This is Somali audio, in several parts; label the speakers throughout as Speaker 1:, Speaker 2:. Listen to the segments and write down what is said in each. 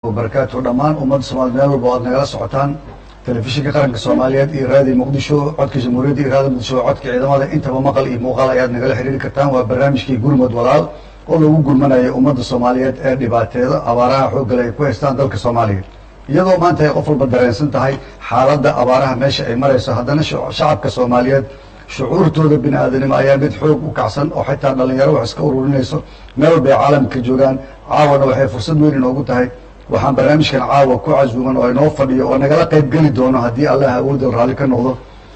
Speaker 1: barakaatu dhammaan ummadda soomaaliyed meel walba aad nagala socotaan telefishinka qaranka soomaaliyeed iyo raadiyo muqdisho codka jamhuuriyadda iyo raadiyo muqdisho codka ciidamada intaba maqal iyo muuqaal ayaad nagala xiriiri kartaan waa barnaamijkii gurmud walaal oo lagu gurmanayo ummadda soomaaliyeed ee dhibaateeda abaaraha xooggale ay ku haystaan dalka soomaaliya iyadoo maanta ay qof walba dareensan tahay xaaladda abaaraha meesha ay marayso haddana shacabka soomaaliyeed shucuurtooda bini aadanimo ayaa mid xoog u kacsan oo xitaa dhalinyaro wax iska ururinayso meel walba ay caalamka joogaan caawana waxay fursad weyn inoogu tahay waxaan barnaamijkan caawa ku casuuman oo inoo fadhiyo oo nagala qayb geli doono haddii allah awoodda raalli ka noqdo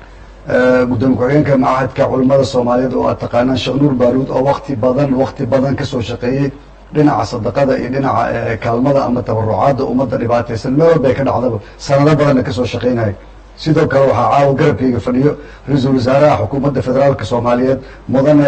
Speaker 1: gudoomiye ku-xigeenka macahadka culimmada soomaaliyeed oo aad taqaanaan sheekh nuur baaruud oo wakti badan wakti badan kasoo shaqeeyey dhinaca sadaqada iyo dhinaca kaalmada ama tabarucaadda ummadda dhibaataysan meel walba ay ka dhacdaba sanado badanna kasoo shaqeynaya sidoo kale waxaa caawa garabkayga fadhiyo ra-iisul wasaaraha xukuumadda federaalka soomaaliyeed mudane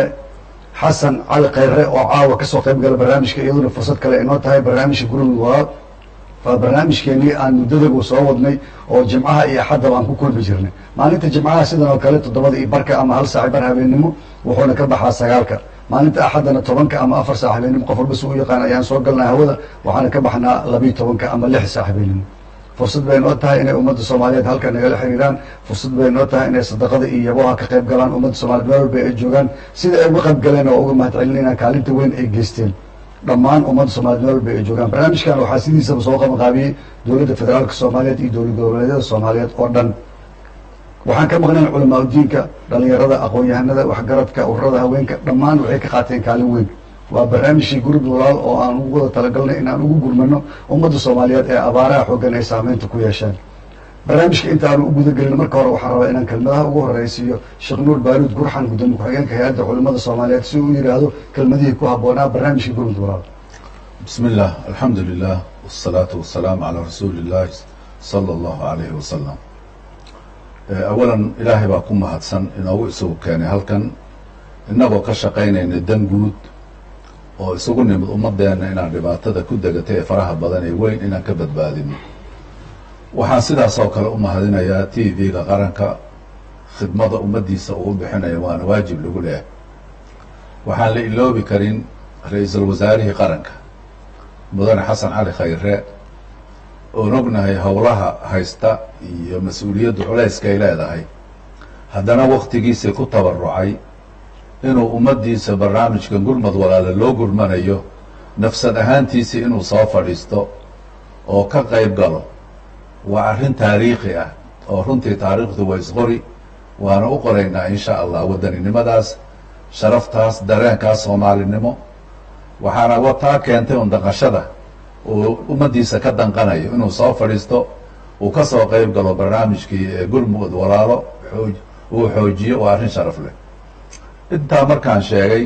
Speaker 1: xasan cali khayre oo caawa kasoo qayb gala barnaamijka iyaduna fursad kale inoo tahay barnaamijka gurmud walaal waa barnaamijkeenii aan muddadagu soo wadnay oo jimcaha iyo axaddaba aan ku kulmi jirnay maalinta jimcaha sidan oo kale toddobada iyo barka ama hal saaci bar habeennimo wuxuuna ka baxaa sagaalka maalinta axaddana tobanka ama afar saac habeennimo qof walba si u yaqaan ayaan soo galnaa hawada waxaana ka baxnaa labiiyo tobanka ama lix saac habeennimo fursad bay noo tahay inay ummadda soomaaliyeed halka nagala xiriiraan fursad bay noo tahay inay sadaqada iyo yaboha ka qayb galaan ummadda soomaliyeed meel walba ay joogaan sida ay uga qayb galeen oo uga mahad celinayna kaalinta weyn ay geysteen dhammaan ummadda soomaliyeed meel walba ay joogaan barnaamijkan waxaa sidiisaba soo qabanqaabiyey dowladda federaalka soomaaliyeed iyo dowlad goboleedyada soomaaliyeed oo dhan waxaan ka maqnayn culamaa udiinka dhalinyarada aqoon-yahanada waxgaradka ururada haweenka dhammaan waxay ka qaateen kaalin weyn waa barnaamijkii gurub walaal oo aan ugu wada talagalnay inaan ugu gurmano ummadda soomaaliyeed ee abaaraha xoogan ay saameynta ku yeeshaan barnaamijka intaanu u gudagelin marka hore waxaan rabaa inaan kelmadaha ugu horeysiiyo sheekh nuur baaruud gurxan gudoomiye ku-xigeenka hay-adda culimada soomaaliyeed si uu yidhaahdo kelmadihii ku habboonaa barnaamijkii gurmud walaal
Speaker 2: بسم الله الحمد لله والصلاة والسلام على رسول الله صلى الله عليه وسلم أولا إلهي baa ku mahadsan inoogu isagu keenay halkan inagoo ka shaqaynayna dan guud oo isugu nimid ummadeena inaan dhibaatada ku degatay ee faraha badan ee weyn inaan ka badbaadino waxaan sidaas oo kale u mahadinayaa t v-ga qaranka khidmada ummaddiisa uu bixinaya waana waajib lagu leehay waxaan la iloobi karin ra-iisul wasaarihii qaranka mudane xasan cali khayre oon ognahay howlaha haysta iyo mas-uuliyaddu culayska ay leedahay haddana waktigiisii ku tabarucay inuu ummaddiisa barnaamijkan gurmad walaala loo gurmanayo nafsad ahaantiisii inuu soo fadhiisto oo ka qayb galo waa arrin taariikhi ah oo runtii taariikhdu waa isqori waana u qoraynaa insha allah wadaninimadaas sharaftaas dareenkaas soomaalinimo waxaana wataa keentay un danqashada uu ummaddiisa ka danqanayo inuu soo fadhiisto uu ka soo qayb galo barnaamijkii gurmud walaalo xooj uu xoojiyo waa arrin sharaf leh intaa markaan sheegay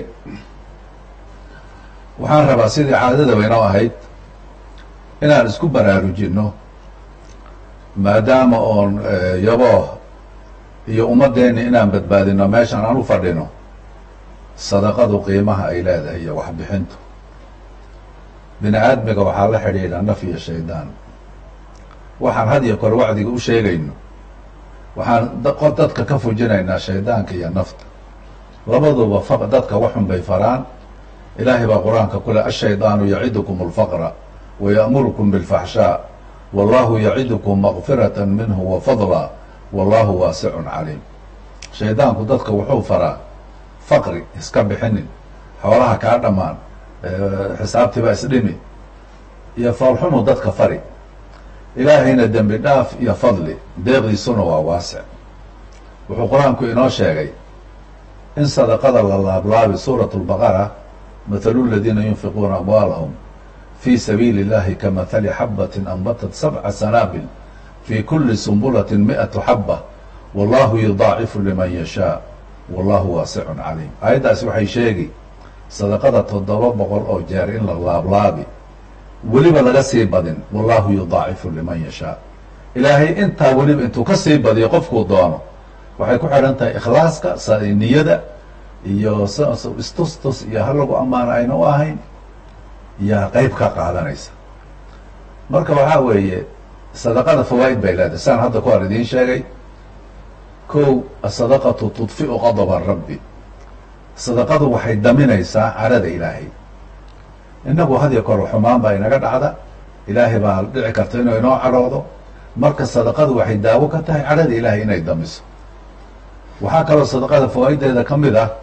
Speaker 2: waxaan rabaa sidii caadadaba inoo ahayd inaan isku baraarujinno maadaama oon yaboo iyo ummaddeeni inaan badbaadino meeshan aan u fadhino sadaqadu qiimaha ay leedahay iyo waxbixintu bini aadmiga waxaa la xidhiidha naf iyo shaydaan waxaan had iyo kor wacdiga u sheegayno waxaan dadka ka fujinaynaa shaydaanka iyo nafta labaduba fa dadka waxun bay faraan ilaahay baa qur-aanka ku leh ashaydaanu yacidukum alfaqra wayaأmurukum biاlfaxshaa wallahu yacidukum makfirata minhu wafadla wallahu waasicun caliim shaydaanku dadka wuxuu faraa faqri iska bixinin xoolaha kaa dhammaan xisaabtiiba isdhimi iyo foolxumu dadka fari ilaahayna dembi dhaaf iyo fadli deeqdiisuna waa waasic wuxuu qur-aanku inoo sheegay in sadaqada la laablaabi suurat lbaqara mathalu ladiina yunfiquuna amwaalahum fi sabiili اllahi kamahali xabatin anbatat sabca sanaabil fi kuli sumbulati miatu xaba wallahu yudaacifu liman yashaa wallahu waasicun caliim aayaddaasi waxay sheegi sadaqada toddoba boqol oo jeer in la laablaabi weliba laga sii badin wallahu yudaacifu liman yashaa ilaahay intaa weliba intuu ka sii badiyo qofkuu doono waxay ku xidhan tahay ikhlaaska niyada iyo istustus iyo ha lagu ammaano ayna u ahayn yaa qeyb ka qaadanaysa marka waxaa weeye sadaqada fawaa'id bay leedahay saan hadda ku hor idiin sheegay kow asadaqatu tudfiu qadaba rabbi sadaqadu waxay daminaysaa carada ilaahay innagu hadiyo kor xumaan baa inaga dhacda ilaahay baa dhici karta inuu inoo cadhoodo marka sadaqadu waxay daawo ka tahay cadhada ilaahay inay damiso waxaa kaloo sadaqada fawaa'ideeda ka mid ah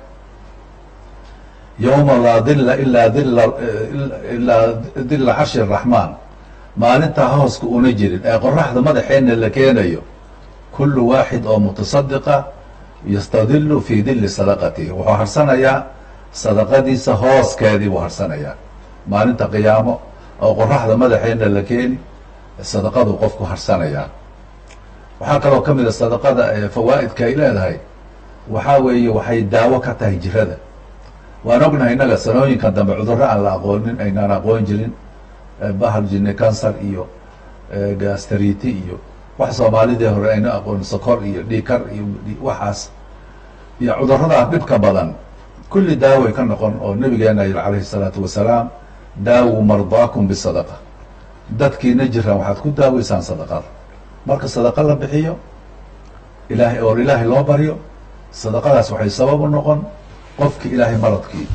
Speaker 2: yowma laa dilla ilaa dilla ilaa dilla carshi araxmaan maalintaa hooska una jirin ee qoraxda madaxeena la keenayo kullu waaxid oo mutasadiqa yastadilu fii dilli sadaqatihi wuxuu harsanayaa sadaqadiisa hooskeedii buu harsanayaa maalinta qiyaamo oo qoraxda madaxeena la keeni sadaqadu qofku harsanayaa waxaa kaloo ka mid a sadaqada fawaa'idka ay leedahay waxaa weeye waxay daawo ka tahay jirada waan ognahay innaga sanooyinkan dambe cudurro aan la aqoonin aynaan aqoon jirin bahal jinne cancer iyo gastriti iyo wax soomaalidii hore ayna aqoonin sokor iyo dhiikar iyo waxaas iyo cudurradaa dhibka badan kulli daaway ka noqon oo nabigeena yiri calayhi salaatu wasalaam daawu mardaakum bisadaqa dadkiina jiraan waxaad ku daaweysaan sadaqada marka sadaqa la bixiyo ilaahay oor ilaahay loo baryo sadaqadaas waxay sabab u noqon qofki ilaahay maradkii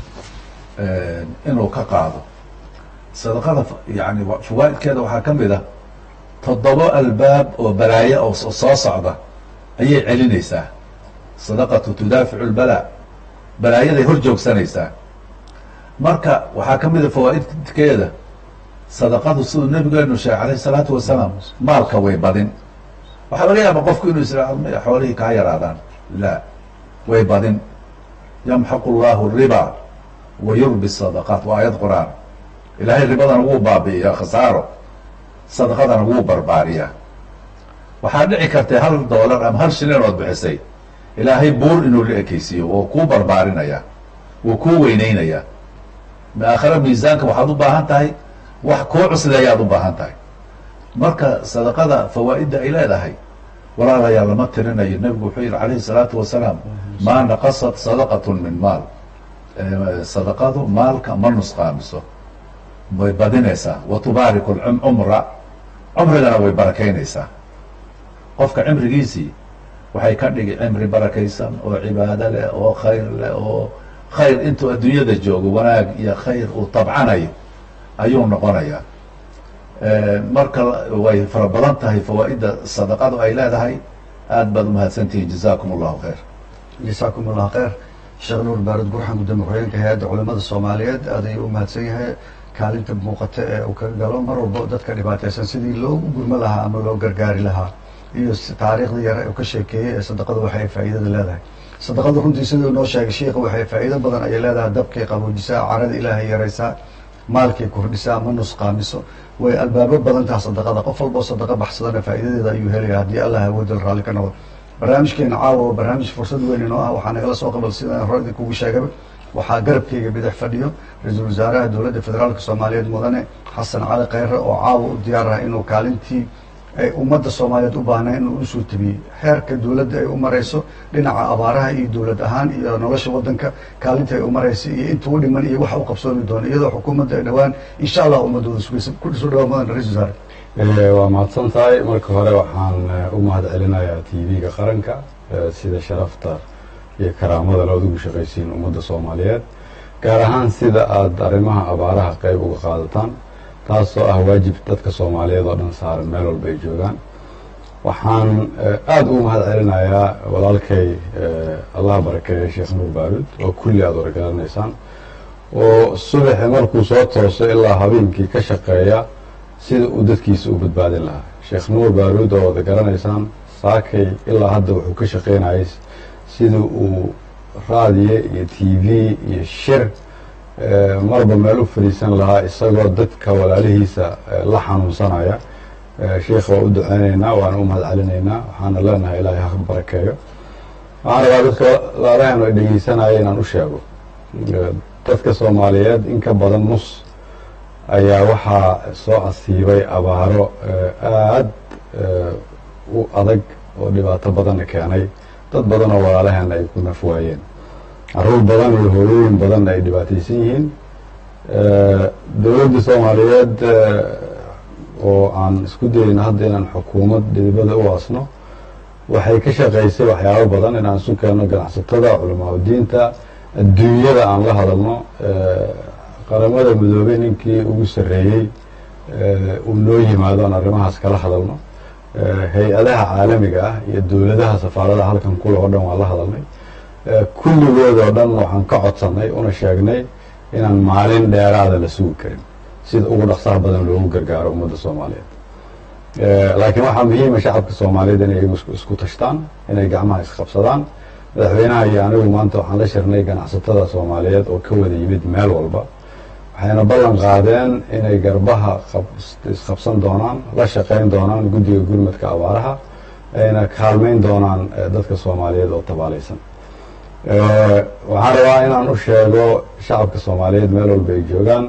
Speaker 2: inuu ka qaado sadaqada yani fawaa'idkeeda waxaa ka mid ah toddobo albaab oo balaayo oo soo socda ayay celinaysaa sadaqatu tudaaficu lbalaa balaayaday hor joogsanaysaa marka waxaa ka mid a fawaa'idkeeda sadaqadu siduu nabigeenu sheegay alayh isalaatu wasalaam maalka way badin waxaa laga yaaba qofku inuu isra xoolihii kaa yaraadaan la way badin yamxaqu llahu riba wa yurbi sadaqaat waa ayad qur-aan ilaahay ribadana wuu baabi'iyaa khasaaro sadaqadana wuu barbaariyaa waxaa dhici kartay hal doolar ama hal shilin ood bixisay ilaahay buur inuu la ekeysiiyo wuu kuu barbaarinayaa wuu kuu weyneynayaa aakhare miisaanka waxaad u baahan tahay wax kuu cusleeyaad u baahan tahay marka sadaqada fawaa'idda ay leedahay walaalayaa lama tirinayo nebigu wuxuu yihi calayhi salaatu wasalaam maa naqasat sadaqatun min maal sadaqadu maalka ma nusqaamiso way badinaysaa wa tubaariku cumra cumrigana way barakaynaysaa qofka cimrigiisii waxay ka dhigi cimri barakaysan oo cibaado leh oo khayr leh oo khayr intuu adduunyada joogo wanaag iyo khayr uu tabcanayo ayuu noqonayaa marka way fara badan tahay fawaa'idda sadaqadu ay leedahay aada baad umahadsantihiin jazakum allahu khayr
Speaker 1: jasaakum allah khayr sheekh nuur baarud gurxan gudoomiye ku-xigeenka hay-adda culimada soomaaliyeed aad ayuu umahadsan yahay kaalinta muuqata ee uu ka galo mar walbo dadka dhibaataysan sidii loogu gurmo lahaa ama loo gargaari lahaa iyo taariikhdii yare uu ka sheekeeyey ee sadaqadu waxay faa'iidada leedahay sadaqadu runtii siduu noo sheegay sheikha waxay faa'iido badan ayay leedahay dabkay qaboojisaa carada ilaahay yaraysaa maalkay kordhisaa ma nusqaamiso way albaabo badan taha sadaqada qof walboo sadaqa baxsadana faa'iidadeeda ayuu helaya haddii allah awoodal raalli ka noqdo barnaamijkeena caawa waa barnaamij fursad weyn inoo ah waxaa nagala soo qabal sidaan hore idinkugu sheegaba waxaa garabkeyga bidix fadhiyo ra-iisul wasaaraha dowladda federaalka soomaaliyeed mudane xasan cali khayre oo caawa u diyaar ah inuu kaalintii ay ummadda soomaaliyeed u baahnay inuu usoo tabiyey xeerka dowladda ay u marayso dhinaca abaaraha iyo dowlad ahaan iyo nolosha waddanka kaalinta ay u maraysa iyo inta u dhiman iyo waxa u qabsoomi doona iyadoo xukuumadda ay dhowaan insha allah ummadooda sugaysa ku soo dhawa mudan ra-isul wasaare
Speaker 3: waa mahadsan tahay marka hore waxaan u mahad celinayaa t v-ga qaranka sida sharafta iyo karaamada lood ugu shaqaysiin ummadda soomaaliyeed gaar ahaan sida aada arrimaha abaaraha qeyb uga qaadataan taasoo ah waajib dadka soomaaliyeed oo dhan saaran meel walba ay joogaan waxaan aada ugu mahad celinayaa walaalkay allah barakeeye sheekh nuur baaruud oo kulli aada wargaranaysaan oo subaxi markuu soo tooso ilaa habeenkii ka shaqeeya sida uu dadkiisa u badbaadin lahaa sheekh nuur baaruud oo wada garanaysaan saakay ilaa hadda wuxuu ka shaqeynayay sida uu raadiye iyo t v iyo shir marba meel u fadhiisan lahaa isagoo dadka walaalihiisa la xanuunsanaya sheikha waa u duceyneynaa waana u mahad celinaynaa waxaana leenahay ilaahay ha barakeeyo waxaan rabaa dadka laalahan ay dhegeysanaya inaan u sheego dadka soomaaliyeed in ka badan nus ayaa waxaa soo asiibay abaaro aad u adag oo dhibaato badanna keenay dad badan oo walaalaheena ay ku naf waayeen caruur badan iyo hooyooyin badan ay dhibaataysan yihiin dowladda soomaaliyeed oo aan isku dayeyno hadda inaan xukuumad dhidibada u aasno waxay ka shaqaysay waxyaabo badan inaan isu keenno ganacsatada culamaa udiinta adduunyada aan la hadalno qaramada midoobey ninkii ugu sarreeyey uu noo yimaado aan arrimahaas kala hadalno hay-adaha caalamiga ah iyo dowladaha safaaradaha halkan kule oo dhan waan la hadalnay kulligood oo dhan waxaan ka codsannay una sheegnay inaan maalin dheeraada la sugi karin sida ugu dhaqsaha badan loogu gargaaro ummadda soomaaliyeed laakiin waxaa muhiima shacabka soomaaliyeed inay iyagu isku tashtaan inay gacmaha isqabsadaan madaxweynaha iyo anigu maanta waxaan la shirnay ganacsatada soomaaliyeed oo ka wada yimid meel walba waxayna ballan qaadeen inay garbaha isqabsan doonaan la shaqayn doonaan guddiga gurmadka abaaraha ayna kaalmayn doonaan dadka soomaaliyeed oo tabaalaysan waxaan rabaa inaan u sheego shacabka soomaaliyeed meel walba ay joogaan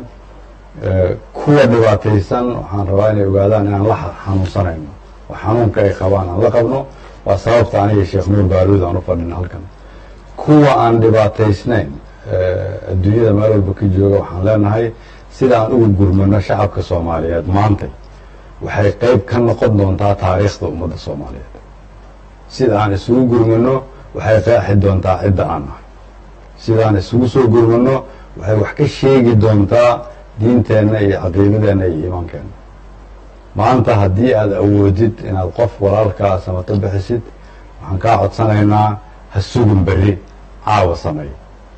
Speaker 3: kuwa dhibaataysan waxaan rabaa inay ogaadaan inaan la xanuunsanayno oo xanuunka ay qabaan aan la qabno waa sababta aniga sheekh nuur baaluud aan u fadhina halkan kuwa aan dhibaataysnayn adduunyada meel walba ka jooga waxaan leenahay sida aan ugu gurmano shacabka soomaaliyeed maantay waxay qeyb ka noqon doontaa taariikhda ummadda soomaaliyeed sida aan isugu gurmano waxay qeexi doontaa cidda aan nahay sida aan isugu soo gurmano waxay wax ka sheegi doontaa diinteenna iyo caqiidadeenna iyo iimaankeenna maanta haddii aada awoodid inaad qof walaalkaa samato bixisid waxaan kaa codsanaynaa ha sugin berri caawa sameey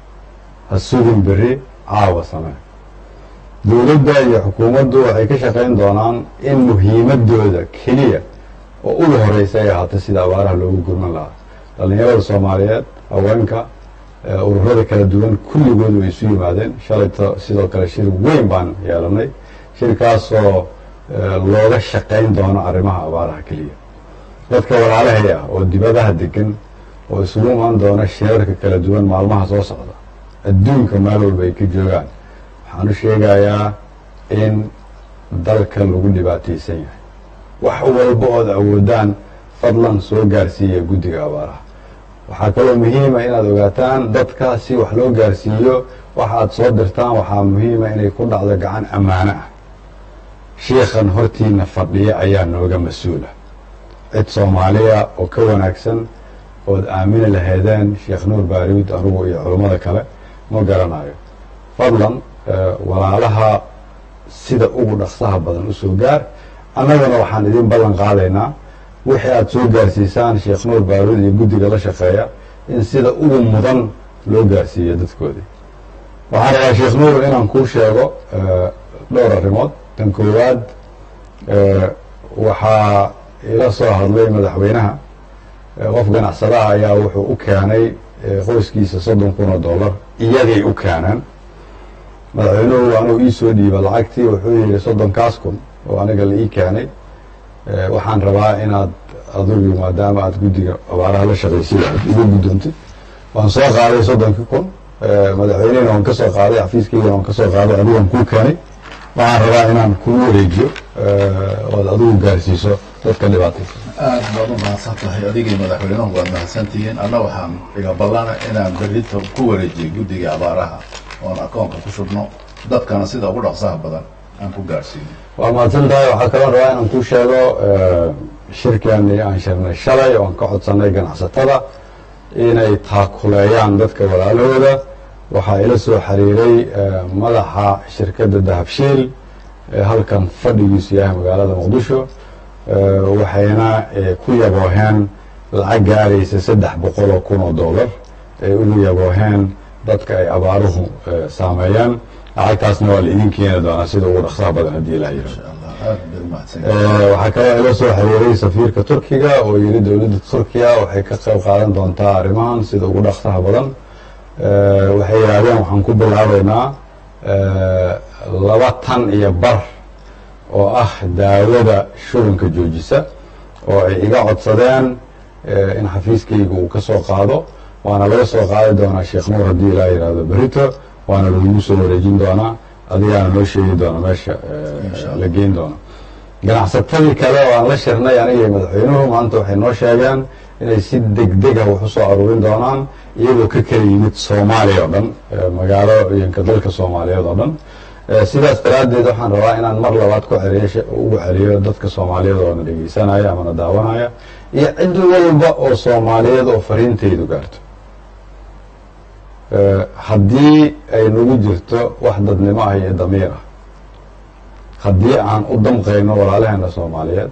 Speaker 3: ha sugin berri caawa samee dowladda iyo xukuumaddu waxay ka shaqayn doonaan in muhiimadooda keliya oo ugu horeysa ay ahaato sida abaaraha loogu gurman lahaa dhallinyarada soomaaliyeed haweenka ururada kala duwan kulligood way isu yimaadeen shalayto sidoo kale shir weyn baan yeelanay shirkaasoo looga shaqayn doono arrimaha abaaraha keliya dadka walaalahay ah oo dibadaha degan oo isugu imaan doona shirarka kala duwan maalmaha soo socda adduunka meel walba ay ka joogaan waxaan u sheegayaa in dalka lagu dhibaataysan yahay wax walba ood awoodaan fadlan soo gaarsiiya guddiga abaaraha waxaa kaloo muhiima inaad ogaataan dadka si wax loo gaarsiiyo waxa aad soo dirtaan waxaa muhiima inay ku dhacdo gacan ammaano ah shiikhan hortiina fadhiya ayaa nooga mas-uula cid soomaaliya oo ka wanaagsan ood aamini lahaydeen sheekh nuur baariud anugu iyo culummada kale ma garanayo fadlan walaalaha sida ugu dhaqsaha badan u soo gaar annagana waxaan idin ballan qaadaynaa wixii aada soo gaarsiisaan sheekh nuur baaruud iyo guddiga la shaqeeya in sida ugu mudan loo gaarsiiyo dadkoodii waxaan rabaa sheekh nuur inaan kuu sheego dhowr arrimood tan koowaad waxaa ila soo hadlay madaxweynaha qof ganacsadaha ayaa wuxuu u keenay qoyskiisa soddon kun oo dollar iyagay u keeneen madaxweynuhu anuu iisoo dhiiba lacagtii wuxuu yihi soddonkaas kun oo aniga la ii keenay waxaan rabaa inaad adigu maadaama aad guddiga abaaraha la shaqaysid aad igu guddoontid waan soo qaaday soddonkii kun madaxweynehina waan ka soo qaaday xafiiskaygana waan ka soo qaaday adigaan kuu keenay waxaan rabaa inaan kuu wareejiyo ood adigu gaarsiiso dadka dhibaataysa
Speaker 2: aad baad u mahadsan tahay adigii madaxweynuhu waad mahadsantihiin anna waxaan iga ballana inaan berrito ku wareejiyo guddiga abaaraha oon akoonka ku shubno dadkana sida ugu dhaqsaha badan aan ku gaarsiino
Speaker 3: waa mahadsan tahay waxaa kaloo rabaa inaan ku sheego shirkeennii aan shirnay shalay oon ka codsanay ganacsatada inay taakuleeyaan dadka walaalahooda waxaa ila soo xiriiray madaxa shirkadda dahabshiil ee halkan fadhigiisu yahay magaalada muqdisho waxayna ku yabooheen lacag gaaraysa saddex boqol oo kun oo dollar ay ugu yabooheen dadka ay abaaruhu saameeyeen lacagtaasna waa la idin keeni doonaa sida ugu dhaqsaha badan haddii ilaa yiro
Speaker 2: insha allah aad bay u mahadsan
Speaker 3: waxaa kaloo ila soo xiriiray safiirka turkiga oo yidhi dowladda turkiya waxay ka qayb qaadan doontaa arrimahan sida ugu dhaqsaha badan waxay yidhaahdeen waxaan ku bilaabeynaa laba tan iyo bar oo ah daawada shubanka joojisa oo ay iga codsadeen in xafiiskayga uu ka soo qaado waana laga soo qaadi doonaa sheekh nuur haddii ilaa yidhaahdo berito waana lagu soo wareejin doonaa adigaana noo sheegi doona meesha la geyn doono ganacsatadii kale oo aan la shirnay aniga madaxweynuhu maanta waxay noo sheegeen inay si degdega wax u soo aruurin doonaan iyagoo ka kala yimid soomaaliya oo dhan magaalooyinka dalka soomaaliyeed oo dhan sidaas daraaddeed waxaan rabaa inaan mar labaad ku celiyo ugu celiyo dadka soomaaliyeed oo na dhegeysanaya ama na daawanaya iyo cid walba oo soomaaliyeed oo fariintaydu gaarto haddii ay nagu jirto wax dadnimo ah iyo damiir ah haddii aan u damqayno walaalaheena soomaaliyeed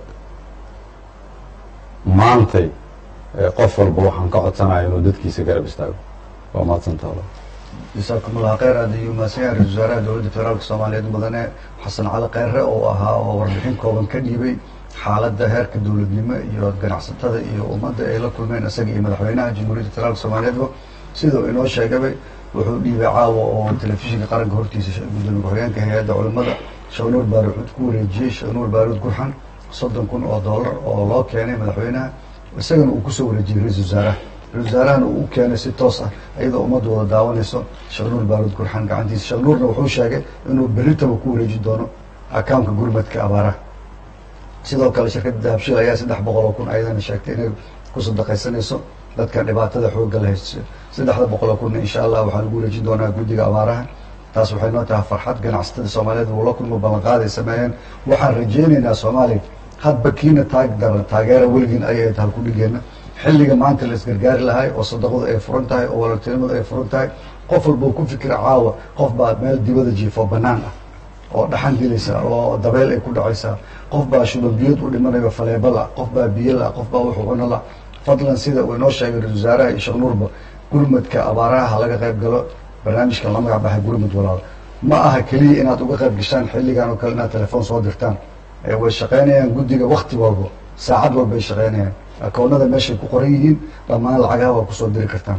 Speaker 3: maantay qof walba waxaan ka codsanaya inuu dadkiisa garab istaago waa mahadsantaalo
Speaker 1: jasaakum allah khayr aad ayuu mahadsan yahay ra-isul wasaaraha dowladda federaalka soomaaliyeed mudane xasan cali kheyre oo ahaa oo warbixin kooban ka dhiibay xaaladda heerka dowladnimo iyo ganacsatada iyo ummadda ay la kulmeen isaga iyo madaxweynaha jamhuuriyadda federaalka soomaaliyeedba sidau inoo sheegabay wuxuu dhiibay caawa oo telefishinka qaranka hortiisa gudoomiye ku-xigeenka hay-adda culimmada shawnuur baaruud ku wareejiyey shawnuur baaruud gurxan soddon kun oo dollar oo loo keenay madaxweynaha isagana uu kusoo wareejiyey ra-isul wasaaraha ra-isul wasaarahana uu u keenay si toos ah iyadoo ummadda wada daawanayso shawnuur baaruud gurxan gacantiisa shawnuurna wuxuu sheegay inuu berritaba ku wareeji doono akaamka gurmadka abaaraha sidoo kale shirkadda dahabshiil ayaa saddex boqol oo kun ayadana sheegtay inay ku sadaqaysanayso dadka dhibaatada xoogga la haysto saddexda boqol oo kunna insha allah waxaa lagu wareejin doonaa guddiga abaaraha taas waxay noo tahay farxad ganacsatada soomaaliyeed wula kulmo ballanqaad ay sameeyeen waxaan rajaynaynaa soomaaliya hadba kiina taag daran taageera weligiin ayay tahay kudhigeena xilliga maanta la isgargaari lahay oo sadaqadu ay furan tahay oo walaaltinimadu ay furan tahay qof walba uu ku fikira caawa qof baa meel dibada jiifo banaan ah oo dhaxan dilaysa oo dabeyl ay ku dhacaysaa qof baa shubanbiyood u dhimanayo faleebo la qof baa biyo la qof baa wuxuu cuno la fadlan sida uu inoo sheegay ra-isul wasaaraha iyo sheekh nuurba gurmadka abaaraha ha laga qayb galo barnaamijkan la magac baxay gurmud walaal ma aha keliya inaad uga qayb gashaan xilligan oo kale inaad telefoon soo dirtaan way shaqaynayaan guddiga wakti walba saacad walba ay shaqaynayaan akoonada meeshay ku qoran yihiin dhammaan lacagaha waa kusoo diri kartaan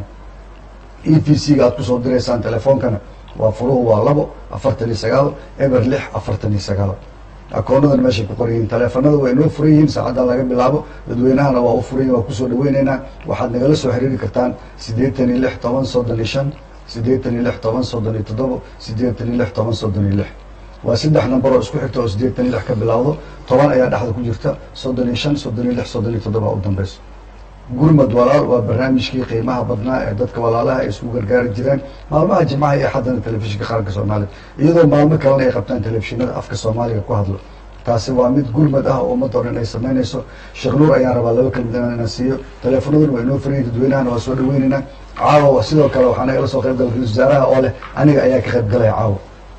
Speaker 1: e v c ga aad kusoo diraysaan telefoonkana waa furuhu waa labo afartan iyo sagaal eber lix afartan iyo sagaal akoonadana meeshay ku qoran yihiin taleefanada waa inoo furan yihiin saacaddan laga bilaabo dadweynahana waa u furan yihin waa kusoo dhaweyneynaa waxaad nagala soo xiriiri kartaan siddeetan iyo lix toban soddon iyo shan siddeetan iyo lix toban soddon iyo toddobo siddeetan iyo lix toban soddon iyo lix waa saddex number oo isku xigta oo siddeetan iyo lix ka bilaawdo toban ayaa dhexda ku jirta soddon iyo shan soddon iyo lix soddon iyo toddoba u dambeyso gurmad walaal waa barnaamijkii qiimaha badnaa ee dadka walaalaha ay isku gargaari jireen maalmaha jimcaha iyo xaddana telefishinka qaranka soomaaliya iyadoo maalmo kalena ay qabtaan telefishinada afka soomaaliga ku hadlo taasi waa mid gurmad ah oo ummadda o dhan ay samaynayso sheekh nuur ayaan rabaa laba kelmid inaan inaan siiyo teleefanaduna waa inoo furayin dadweynahana waa soo dhaweyneynaa caawa sidoo kale waxaa nagala soo qayb gala ra-isul wasaaraha oo leh aniga ayaa ka qayb galaya caawa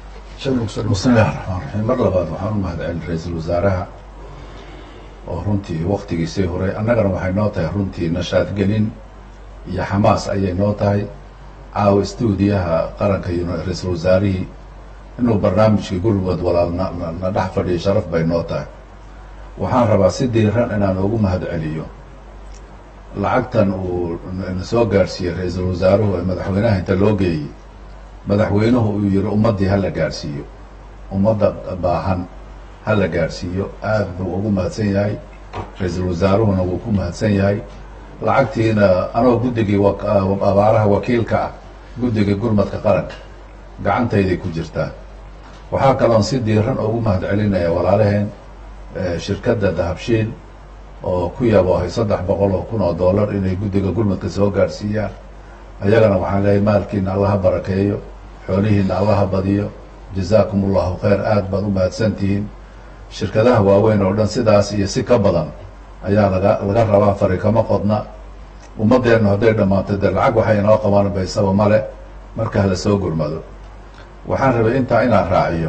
Speaker 2: bismi illahi raxmaan raxiim mar labaad waxaan u mahadcelin ra-iisul wasaaraha oo runtii waktigiisii horay annagana waxay noo tahay runtii nashaadgelin iyo xamaas ayay noo tahay caawa stuudiyaha qaranka iyo ra-iisul wasaarihii inuu barnaamijkii gurmud walaal na na dhex fadhiyo sharaf bay noo tahay waxaan rabaa si diiran inaan ugu mahadceliyo lacagtan uu na soo gaadhsiiyey ra-iisul wasaaruhu ee madaxweynaha inta loo geeyey madaxweynuhu uu yihi ummaddii hala gaadhsiiyo ummadda baahan hala gaadhsiiyo aad buu ugu mahadsan yahay ra-iisul wasaaruhuna wuu ku mahadsan yahay lacagtiina anoo guddigii abaaraha wakiilka ah guddigii gurmadka qaranka gacantayday ku jirtaa waxaa kaloon si diiran ugu mahadcelinaya walaalaheen shirkadda dahabshiil oo ku yaboohay saddex boqol oo kun oo dollar inay guddiga gurmadka soo gaadhsiiyaan ayagana waxaan leeyahay maalkiina allaha barakeeyo xoolihiina allaha badiyo jazaakum allahu khayr aad baad u mahadsantihiin shirkadaha waaweyn oo dhan sidaas iyo si ka badan ayaa laga laga rabaa fari kama qodna ummaddeenu hadday dhammaanto dee lacag waxay inoo qabaan baysaba male marka hala soo gurmado waxaan rabay intaa inaan raaciyo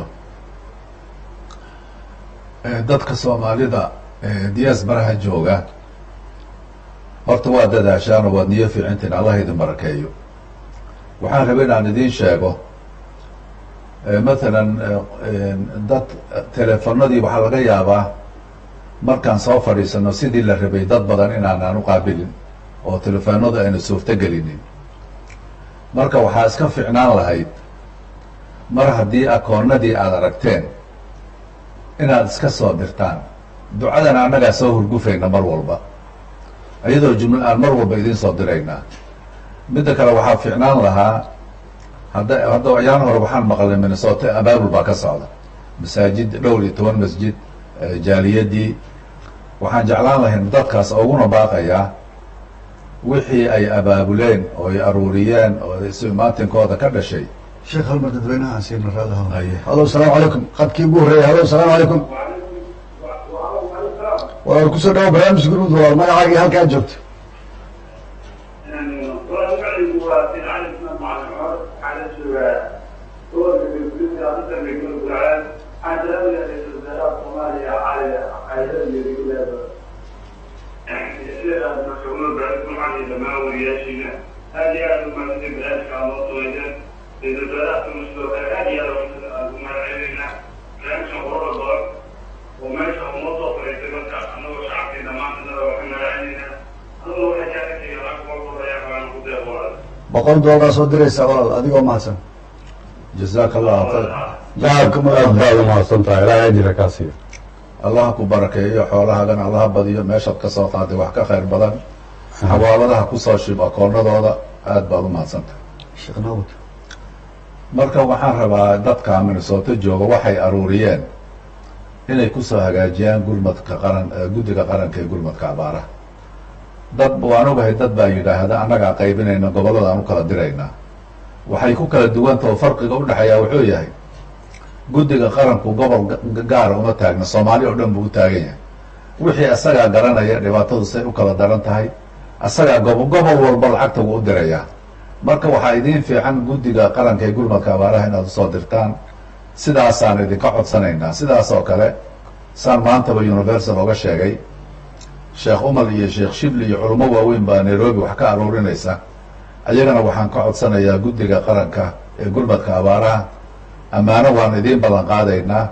Speaker 2: dadka soomaalida diyaas baraha jooga horta waa dadaashaan oo waad niyo fiicintiin allah idin barakeeyo waxaan rabay inaan idiin sheego mathalan dad teleefanadii waxaa laga yaabaa markaan soo fadhiisano sidii la rabay dad badan inaanaan u qaabilin oo telefoonadu ayna suurto gelinin marka waxaa iska ficnaan lahayd mar haddii akoonadii aada aragteen inaad iska soo dirtaan ducadana annagaa soo hurgufayna mar walba iyadoo jumla aan mar walba idiin soo diraynaa midda kale waxaa ficnaan lahaa hadda hadda ayaan hore waxaan maqlay minnesota abaabul baa ka socda masaajid dhowr iyo toban masjid jaaliyadii waxaan jeclaan lahayn dadkaas uguna baaqayaa wixii ay abaabuleen oo ay aruuriyeen oo isu imaatinkooda ka dhashay
Speaker 1: sheekh halmar dadweynaha siina raadaha
Speaker 2: Haye.
Speaker 1: halo asalaamu calaykum qadkii ugu horreeyay halo asalaamu calaykum walaal kusoo dhawo barnaamij gurmud walaal magacaagii halkaa joogto
Speaker 4: Thank you.
Speaker 1: boqol doolar soo diraysaa walaal adigoo mahadsan
Speaker 2: jazaaka allahu khayr
Speaker 3: aad aad baad umahadsan tahay ilaahay ajira kaa siiyo
Speaker 2: allaha ku barakeeyo xoolahaagana allaha badiyo meeshaad ka soo qaaday wax ka khayr badan xawaaladaha kusoo shib akoonadooda aad baad umahadsantahay
Speaker 1: sheekh naawud
Speaker 2: marka waxaan rabaa dadka minnesota jooga waxay aruuriyeen inay kusoo hagaajiyaan gurmadka qaran guddiga qaranka ee gurmadka abaaraha dad waan ogahay dad baa yidhaahda annagaa qaybinayna gobollada aan u kala diraynaa waxay ku kala duwantao farqiga udhexeeyaa wuxuu yahay guddiga qaranku gobol gaara uma taagna soomaali oo dhan buu u taagan yahay wixii asagaa garanaya dhibaatadu say u kala daran tahay asagaa gobo gobol walba lacagta wuu u dirayaa marka waxaa idiin fiican guddiga qaranka ee gurmadka abaaraha inaad usoo dirtaan sidaasaan idinka codsanaynaa sidaas oo kale saan maantaba universal oga sheegay sheekh umar iyo sheekh shibli iyo culamo waaweyn baa nairobi wax ka aruurinaysa ayagana waxaan ka codsanayaa guddiga qaranka ee gurmadka abaaraha ammaano waan idiin ballan qaadaynaa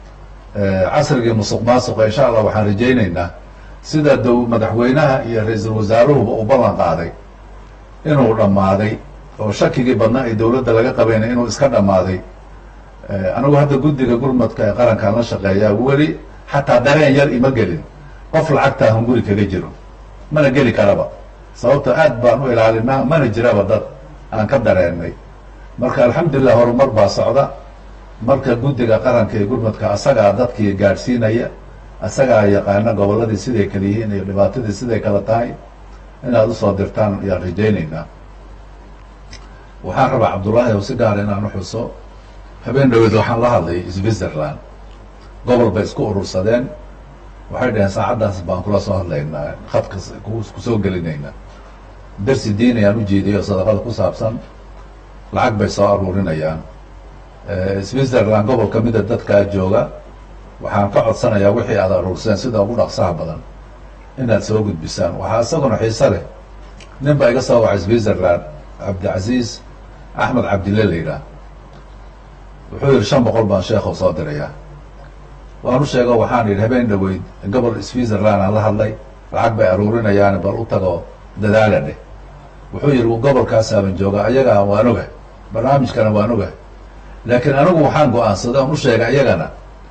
Speaker 2: casrigii musuq maasuqa insha allah waxaan rajaynaynaa sida dow madaxweynaha iyo ra-iisul wasaaruhuba uu ballan qaaday inuu dhammaaday oo shakigii badnaa ee dowladda laga qabayna inuu iska dhammaaday anigu hadda guddiga gurmadka ee qarankaan la shaqeeyaa weli xataa dareen yar ima gelin qof lacagtaa hunguri kaga jiro mana geli karaba sababto aad baan u ilaalinaa mana jiraba dad aan ka dareennay marka alxamdulilah horumar baa socda marka guddiga qaranka ee gurmadka asagaa dadkii gaadhsiinaya asagaa yaqaana gobolladii siday kala yihiin iyo dhibaatadii siday kala tahay inaad usoo dirtaan ayaan rajaynaynaa waxaan rabaa cabdullaahi oo si gaara inaan uxuso habeen dhaweed waxaan la hadlay switzerland gobol bay isku urursadeen waxay dhaheen saacaddaas baan kula soo hadlaynaa khadka kusoo gelinaynaa darsi diin ayaan ujeediyay oo sadaqada ku saabsan lacag bay soo aruurinayaan switzerland gobol ka mida dadkaa jooga waxaan ka codsanayaa wixii aad aruurseen sida ugu dhaqsaha badan inaad soo gudbisaan waxaa isaguna xiise leh nin baa iga soo wacay switzerland cabdicasiis axmed cabdille la yidhaah wuxuu yihi shan boqol baan sheekhow soo dirayaa waan u sheego waxaan yidhi habeen dhaweyd gobol switzerland aan la hadlay lacag bay aruurinayaan bal u tago dadaala dheh wuxuu yihi gobolkaasaaban jooga ayagaa waan oga barnaamijkana waan oga laakiin anigu waxaan go-aansaday oon u sheegay iyagana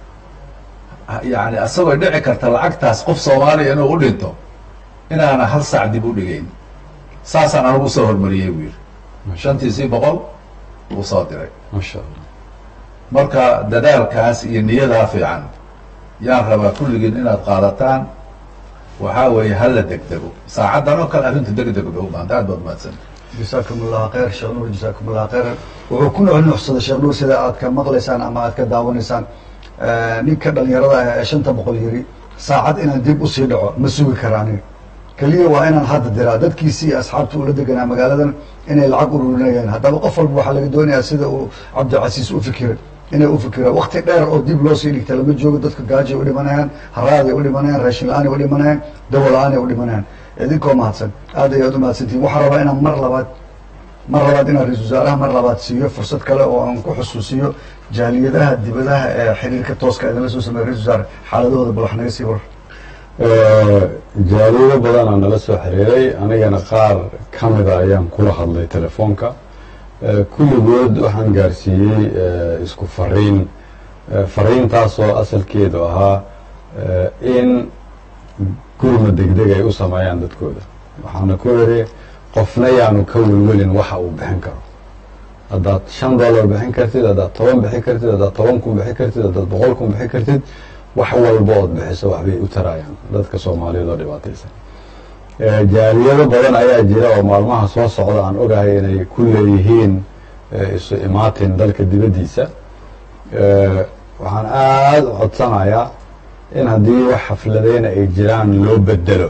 Speaker 2: yani asagoo dhici karta lacagtaas qof soomaaliya inuu u dhinto inaana hal saac dib u dhigayn saasaan anigu usoo hormariyey buu yihi shantiisii boqol wuu soo diray
Speaker 3: masha allah
Speaker 2: marka dadaalkaas iyo niyadaa fiican yaan rabaa kulligiin inaad qaadataan waxaa weeye hala degdego saacaddan oo kale arrintu degdeg bay u baahanta aad baad mahadsan
Speaker 1: jasaakum allahu khayr sheekh nuur jasaakum allahu khayran wuxuu ku nuxnuxsaday sheekh nuur sida aad ka maqlaysaan ama aad ka daawanaysaan ninka dhalinyarada ah ee shanta boqol yiri saacad inaan dib usii dhaco ma sugi kara aniga keliya waa inaan hadda diraa dadkiisii iyo asxaabta ula deganaa magaaladan inay lacag ururinayaan haddaba qof walba waxaa laga doonayaa sida uu cabdicasiis u fikiray inay u fikiraan wakti dheer oo dib loo sii dhigta lama joogo dadka gaajay u dhimanayaan haraaday u dhimanayaan raashin la-aanay u dhimanayaan dawo la-aanay u dhimanayaan idinkoo mahadsan aad ayaad u mahadsantihin waxaa rabaa inaan mar labaad mar labaad inaan ra-isul wasaaraha mar labaad siiyo fursad kale oo aan ku xusuusiyo jaaliyadaha dibadaha ee xiriirka tooska idinla soo sameeya ra-isul wasaare xaaladahooda bal wax naga sii war
Speaker 3: jaaliyado badanaa nala soo xiriiray anigana qaar ka mida ayaan kula hadlay telefoonka kulligood waxaan gaarsiiyey isku fariin fariintaasoo asalkeedu ahaa in gurma degdeg ay u sameeyaan dadkooda waxaana ku iri qofna yaanu ka welwelin waxa uu bixin karo haddaad shan dollar bixin kartid haddaad toban bixin kartid haddaad toban kun bixin kartid haddaad boqol kun bixin kartid wax walba ood bixiso waxbay u tarayaan dadka soomaaliyeed oo dhibaataysan jaaliyado badan ayaa jira oo maalmaha soo socda aan ogahay inay ku leeyihiin isu imaatin dalka dibaddiisa waxaan aada u codsanayaa in haddii wax xafladeyna ay jiraan loo bedelo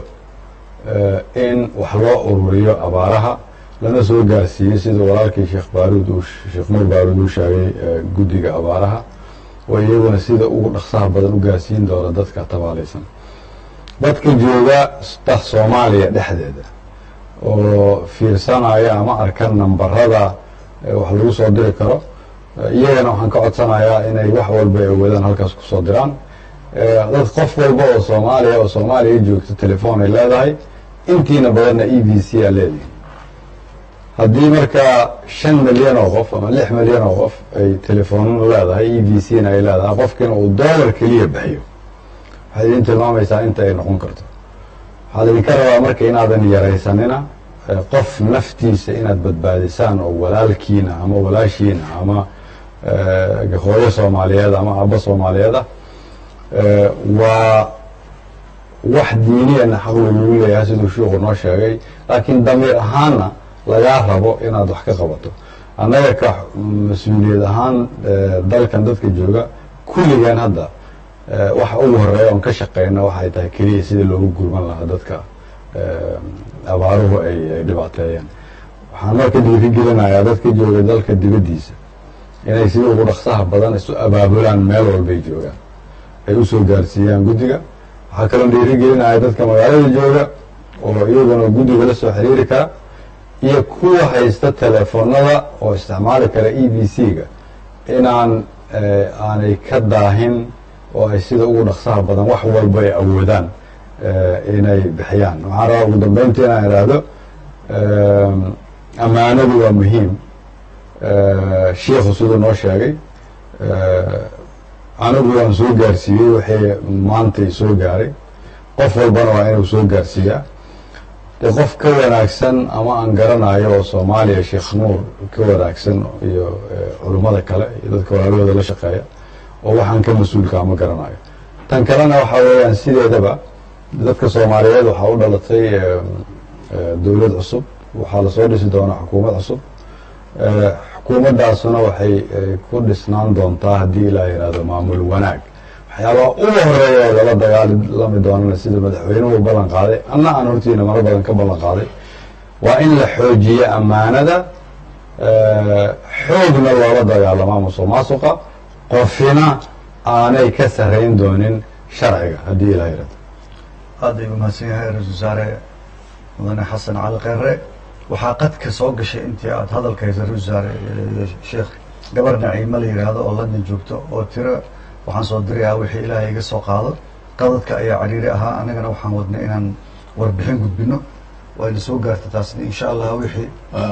Speaker 3: in wax loo ururiyo abaaraha lana soo gaarsiiyey sida walaalkii sheekh baaruud uu sheekh nuur baaruud uu sheegay guddiga abaaraha oo iyaguna sida ugu dhaqsaha badan u gaarsiin doona dadka tabaalaysan dadka jooga da soomaaliya dhexdeeda oo fiirsanaya ama arkan nambarada wax lagu soo diri karo iyagana waxaan ka codsanayaa inay wax walba ay wadaan halkaas kusoo diraan dad qof walba oo soomaaliya oo soomaaliya joogta telefoon ay leedahay intiina badanna e v c aa leedihi haddii markaa shan milyan oo qof ama lix milyan oo qof ay telefoonana leedahay e v c na ay leedahay qofkiina uu dollar keliya bixiyo waxaad idin tilmaamaysaa inta ay noqon karto waxaa idinka rabaa marka inaadan yaraysanina qof naftiisa inaad badbaadisaan oo walaalkiina ama walaashiina ama hooyo soomaaliyeed ama aabbo soomaaliyeed ah waa wax diiniyana xaq lagugu leeyahay siduu shiiku noo sheegay laakiin damiir ahaanna lagaa rabo inaad wax ka qabato annaga ka mas-uuliyad ahaan dalkan dadka jooga kulligan hadda waxa ugu horeeya oon ka shaqeyna waxay tahay keliya sidii loogu gurman lahaa dadka abaaruhu ay ay dhibaateeyeen waxaan marka dhiirigelinayaa dadka jooga dalka dibaddiisa inay sida ugu dhaqsaha badan isu abaabulaan meel walbay joogaan ay usoo gaarsiiyaan guddiga waxaa kaloo dhiirigelinaya dadka magaalada jooga oo iyaguna guddiga la soo xiriiri kara iyo kuwa haysta telefoonada oo isticmaali kara e b c-ga inaan aanay ka daahin oo ay sida ugu dhaqsaha badan wax walba ay awoodaan inay bixiyaan waxaan rabaa ugu dambeyntii inaan idhaahdo ammaanadu waa muhiim shiikhu siduu noo sheegay anigu waan soo gaarsiiyey wixii maantay soo gaaray qof walbana waa inuu soo gaarsiiyaa dee qof ka wanaagsan ama aan garanayo oo soomaaliya sheekh nuur ka wanaagsan iyo culummada kale iyo dadka walaalahooda la shaqeeya oo waxaan ka mas-uulkaa ma garanayo tan kalena waxaa weeyaan sideedaba dadka soomaaliyeed waxaa u dhalatay dowlad cusub waxaa lasoo dhisi doonaa xukuumad cusub xukuumaddaasuna waxay ku dhisnaan doontaa haddii ilaa yihahdo maamul wanaag waxyaabaha ugu horeeya oo lala dagaalami doonana sida madaxweynuhu ballan qaaday anna aan hortiina maro badan ka ballan qaaday waa in la xoojiyo ammaanada xoogna loola dagaalamaa musuq maasuqa qofina aanay ka sarayn doonin sharciga haddii ilaa yihahdo
Speaker 1: aad ayuu mahadsan yahay ra-isul wasaare mudane xasan cali kheyre waxaa qadka soo gashay intii aada hadalka haysa ra-isul wasaare sheekh gabar naciimo la yidhaahdo oo london joogto oo tiro waxaan soo dirayaa wixii ilaahay iga soo qaado qadadka ayaa cariiri ahaa annagana waxaan wadnay inaan warbixin gudbino wayna soo gaarta taasna insha allah wixii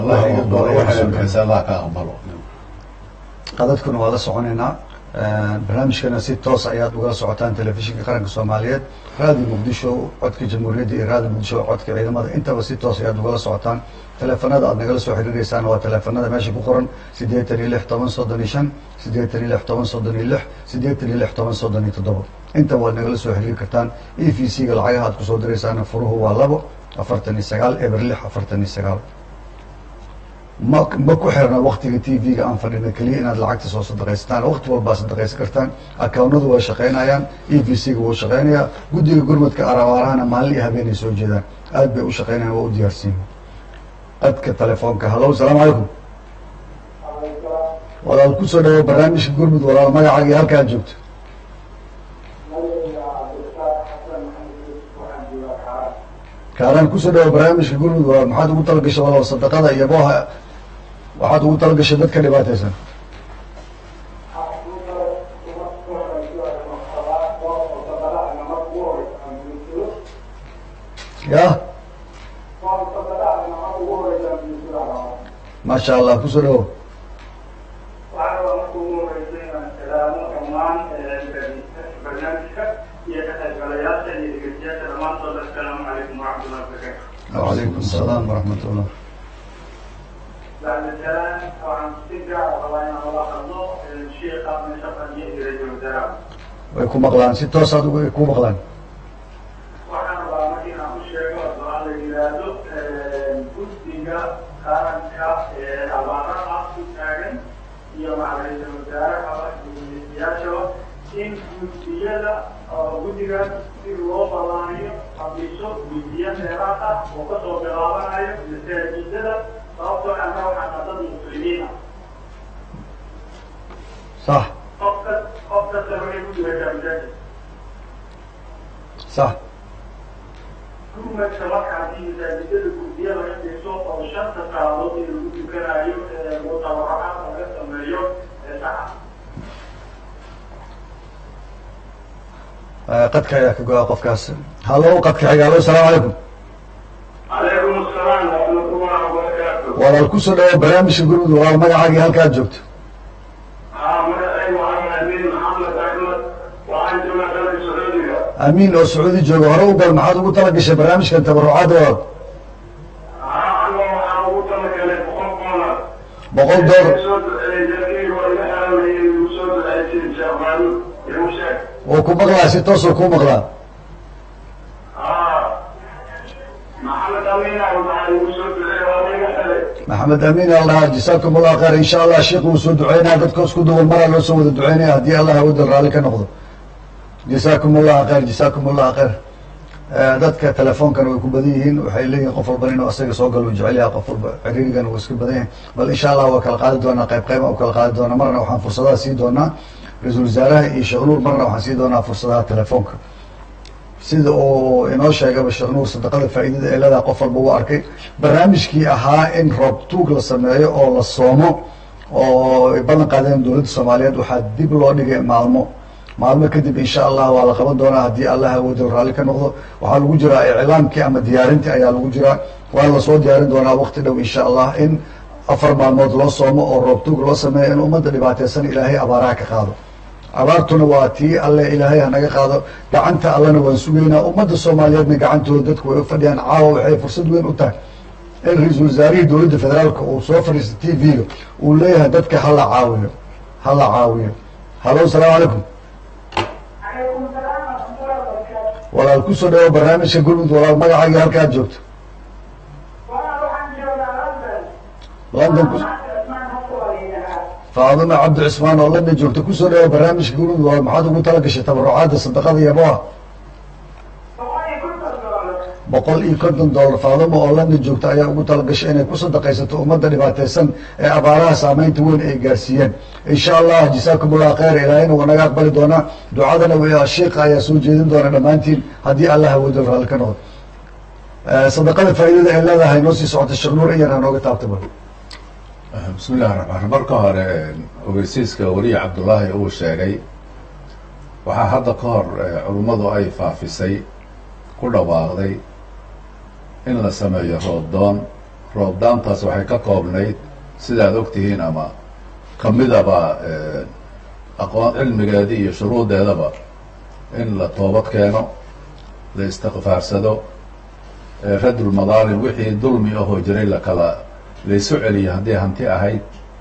Speaker 1: qadadkuna waa la soconaynaa barnaamijkana si toos ayaad ugala socotaan telefishinka qaranka soomaaliyeed raadiyo muqdisho codka jamhuuriyadda iyo raadiyo muqdisho codka ciidamada intaba si toos ayaad ugala socotaan teleefanada aad nagala soo xiriireysaan waa teleefanada meesha ku qoran siddeetan iyo lix toban soddon iyo shan siddeetan iyo lix toban soddon iyo lix siddeetan iyo lix toban soddon iyo toddoba intaba waad nagala soo xiriiri kartaan e v c ga lacagaha aad kusoo diraysaana furuhu waa labo afartan iyo sagaal eber lix afartan iyo sagaal ma ma ku xirna waktiga t v-ga aan fadhina keliya inaad lacagta soo sadaqaysataan waqti walbaa sadaqaysan kartaan akawnadu waa shaqaynayaan e v c ga wuu shaqaynayaa guddiga gurmadka arawaarahana maalin iyo habeenay soo jeedaan aad bay u shaqaynayan waa u diyaarsiin qadka telefoonka hallo asalaamu calaykum walaal kusoo dhawo barnaamijka gurmud walaal magacaaga iyo halkaad joogto kaalaan kusoo dhawo barnaamijka gurmud walaal maxaad ugu talagashay walaal sadaqada iyo booha waxaad ugu talagashay dadka dhibaataysan ya maasha allah kusoo dhawo wacalaykum asalaam waraxmat ullah way ku maqlaan si toosaad ugu ku maqlaan
Speaker 4: waxaan rabaa marka inaan u sheego doa la yidhaahdo guddiga qaranka ee abaaraha u taagan iyo macalisa wasaaraha gudiyaashaba in guddiyada guddigaas si loo ballaaniyo habiso guddiyo dheeraad ah oo kasoo bilaabanayo masaajidada sababtoo anna waxaan dad muslimiin ah
Speaker 1: sax
Speaker 4: qof kas qof kasta waxay ku jiraysaa masaajid
Speaker 1: sax
Speaker 4: gurmadka markaasi masaajidada gurdiya laga dhiso oo shanta saacadood ee lagu tukanayo mutabacaad laga sameeyo saca
Speaker 1: qadka ayaa ka go-a qofkaas hallo qadka xiga hallo asalaamu calaykum
Speaker 4: calaykum asalaam waraxmatullahi wabarakaatu
Speaker 1: walaal kusoo dhawo barnaamijka gurmud walaal magacaagii halkaad joogto
Speaker 4: haa magacaygu waxaan amiin maxamed axmed waxaan joogaa dalka sacuudiga
Speaker 1: amiin oo sacuudi jooga hore u gal maxaad ugu tala gashay barnaamijkan tabarucaadda walaal
Speaker 4: haa anigoo waxaan ugu talagalay boqol doolar
Speaker 1: boqol door
Speaker 4: soo duceeyey dadkayga waa iga xeranayay igu soo duceysay sheekhaan igu sheeg
Speaker 1: wuu ku maqlaa si toosoo kuu maqlaa
Speaker 4: haa maxamed amiin ah waxaa igu soo duceeyey waa iga xeray
Speaker 1: maxamed amiin al dhahaa jasaakum allah khayr insha allah sheekh wuu soo duceynaya dadka isku duwan maraa loo soo wada duceynaya haddii allah awoodda raalli ka noqdo jasaakum allah khayr jasaakum allah khayr Eh, dadka telefoonkan way ku badan yihiin waxay leeyihin qof walban inuu asaga soo galo uu jecel yahay qof walba ciriirigan wuu iska badan yahay bal insha allah waa kala qaadi doonaa qayb qayba u kala qaadi doonaa marna waxaan fursadaha sii doonaa ra-iisul wasaaraha iyo sheekh nuur marna waxaan sii doonaa fursadaha telefoonka sida uu inoo sheegaba sheekh nuur sadaqada faa'iidada ee leedahay qof walba uu arkay barnaamijkii ahaa in roob tuug la sameeyo oo la soomo oo ay ballan qaadeen dowladda soomaaliyeed waxaa dib loo dhigay maalmo maalmo kadib insha allah waa la qaban doonaa haddii allah awoodo raalli ka noqdo waxaa lagu jiraa iclaamkii ama diyaarintii ayaa lagu jiraa waa lasoo diyaarin doonaa waqti dhow insha allah in afar maalmood loo soomo oo roob tuug loo sameeyo in ummadda dhibaateysan ilaahay abaaraha ka qaado abaartuna waa tii alle ilaahay hanaga qaado gacanta allena waan sugaynaa ummadda soomaaliyeedna gacantooda dadku way u fadhiyaan caawa waxay fursad weyn u tahay in ra-iisul wasaarihii dowladda federaalka uu soo fadhiista t v-ga uu leeyahay dadka hala caawiyo hala caawiyo hallo asalaamu calaykum
Speaker 5: calaykum salaam waraxmatullahi wabarakaatu
Speaker 1: walaal kusoo dhawo barnaamijka gurmud walaal magacaagii halkaad joogto
Speaker 5: walaa waxaan joogaa london
Speaker 1: london ku
Speaker 5: cismaan habka waa la yidhahaa
Speaker 1: faadima cabdi cismaan oo london joogta kusoo dhawo barnaamijka gurmud walaal maxaad ugu tala gashay tabarucaadda sadaqada iyo aboa
Speaker 5: boqol iyo konton doolar
Speaker 1: boqol iyo konton dollar faadimo oo london joogta ayaa ugu talagashay inay ku sadaqaysato ummadda dhibaateysan ee abaaraha saameynta weyn ay gaarsiiyeen insha allah jasaakum allah khayr ilaahayna waa naga aqbali doonaa ducadana w sheika ayaa soo jeedin doona dhammaantiin haddii allah awoodo raalli ka noqdo Eh, sadaqada faa'iidada ay leedahay noo sii socota sheekh nuur iyar hanooga taabta bal
Speaker 2: bismi illahi raxmaan raxiim marka hore ogeysiiska weliya cabdullaahi uu sheegay waxaa hadda ka hor eh, culummadu ay faafisay ku dhawaaqday in la sameeyo roobdoon roobdaantaas waxay ka koobnayd sidaad ogtihiin ama kamidaba eh, aqoon cilmigeedii iyo shuruudeedaba in la toobad keeno la istikfaarsado eh, radul madaalim wixii dulmi ahoo jiray lakala laysu celiyo haddii hanti ahayd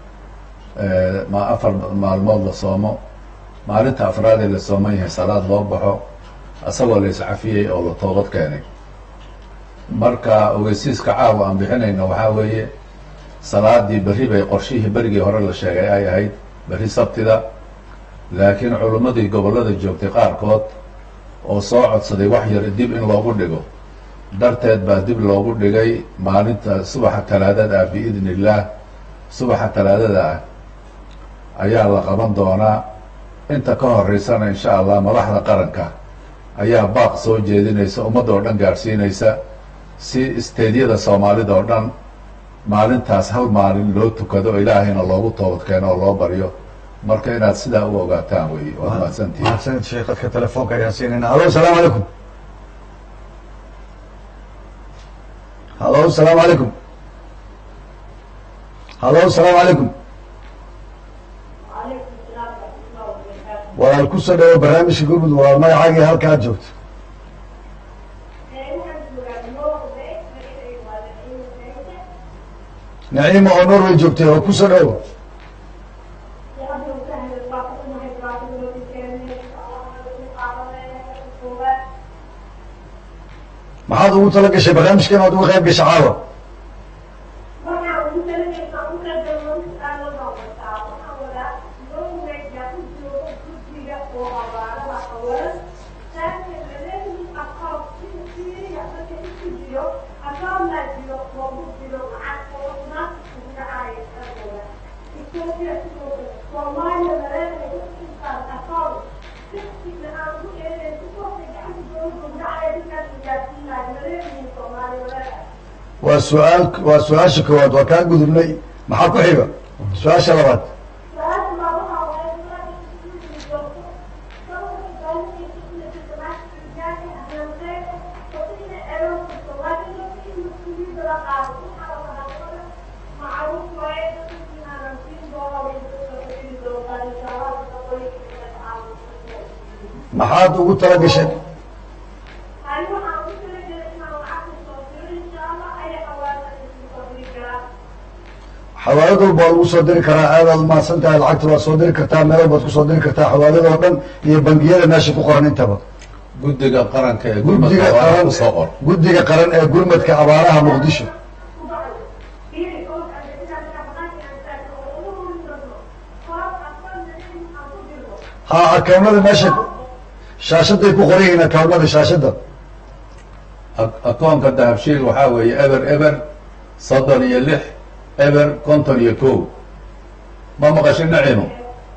Speaker 2: eh, ma afar maalmood la soomo maalinta afraadee la sooman yahay salaad loo baxo asagoo la iscafiyey oo la toobad keenay marka ogeysiiska caawa aan bixinayno waxaa weeye salaadii berri bay qorshihii berigii hore la sheegay ay ahayd berri sabtida laakiin culummadii gobollada joogtay qaarkood oo soo codsaday wax yar dib in loogu dhigo darteed baa dib loogu dhigay maalinta subaxa talaadada ah biidni illaah subaxa talaadada ah ayaa la qaban doonaa inta ka horeysana insha allah madaxda qaranka ayaa baaq soo jeedinaysa ummadda oo dhan gaadhsiinaysa si isteedyada soomaalida oo dhan maalintaas hal maalin loo tukado ilaahayna loogu toobad keeno oo loo baryo marka inaad sidaa u ogaataan wey waad mahadsantihiin
Speaker 1: mahadsanid sheekadka telefoonka ayaan siinayna hallo asalaamu calaykum hallo asalaamu calaykum hallo asalaamu calaykum
Speaker 5: calaykum salaam waraxmatullahi wabarakaatu
Speaker 1: walaal kusoo dhawo barnaamijka gurmud walaal magacaagii halka aad joogto
Speaker 5: ee waxaan joogaa norway magacaygu waa naciimo sayde
Speaker 1: naciima oo norway joogtay oo kusoo dhawo
Speaker 5: hadda usahla waa ku umahay dhibaatada loo dikeenay qaadanaya koowaad
Speaker 1: maxaad ugu tala gashay barnaamijkan oad uga qayb gashay caawa
Speaker 5: waxaan ugu talagalay ugu qadaman aan la noqotaa waxaan wadaa norway yaa ku jooga guddiga oo abaarada qawalan laakiin laleeyihin aqoon sida siiriya marka isku jiro aqoonnaa jiro loogu jiro lacag oo naas ugu dhacaya qarqooda ethiopia sidoo kale soomaaliya maleeyahay intaan aqoon degsiga aan ku eeday si kooxda gacanta dowladda ugu dhacaya dadkaas gaarsiinaayo maleeyahay
Speaker 1: waa su-aal waa su-aasha koowaad waa kaa gudubnay maxaa ku xiga su-aasha labaad maxaad ugu tala gashay xawaalad walba waa lagu soo diri karaa aadaad umahadsan tahay lacagta waad soo diri kartaa meel walbaad kusoo diri kartaa xawaalada oo dhan iyo bangiyada meesha ku qoran intaba
Speaker 2: guddiga qaranka ee
Speaker 1: guddiga
Speaker 2: gurmadka waa
Speaker 1: qaran
Speaker 2: kusoo qor
Speaker 1: guddiga qaran ee gurmadka abaaraha muqdisho ha akawnada meesha shaashaday ku qoran yihiin akawnada shaashada
Speaker 2: Ak- akoonka dahabshiil waxaa weeye eber eber soddon iyo lix eber konton iyo kow ma maqashin nacimo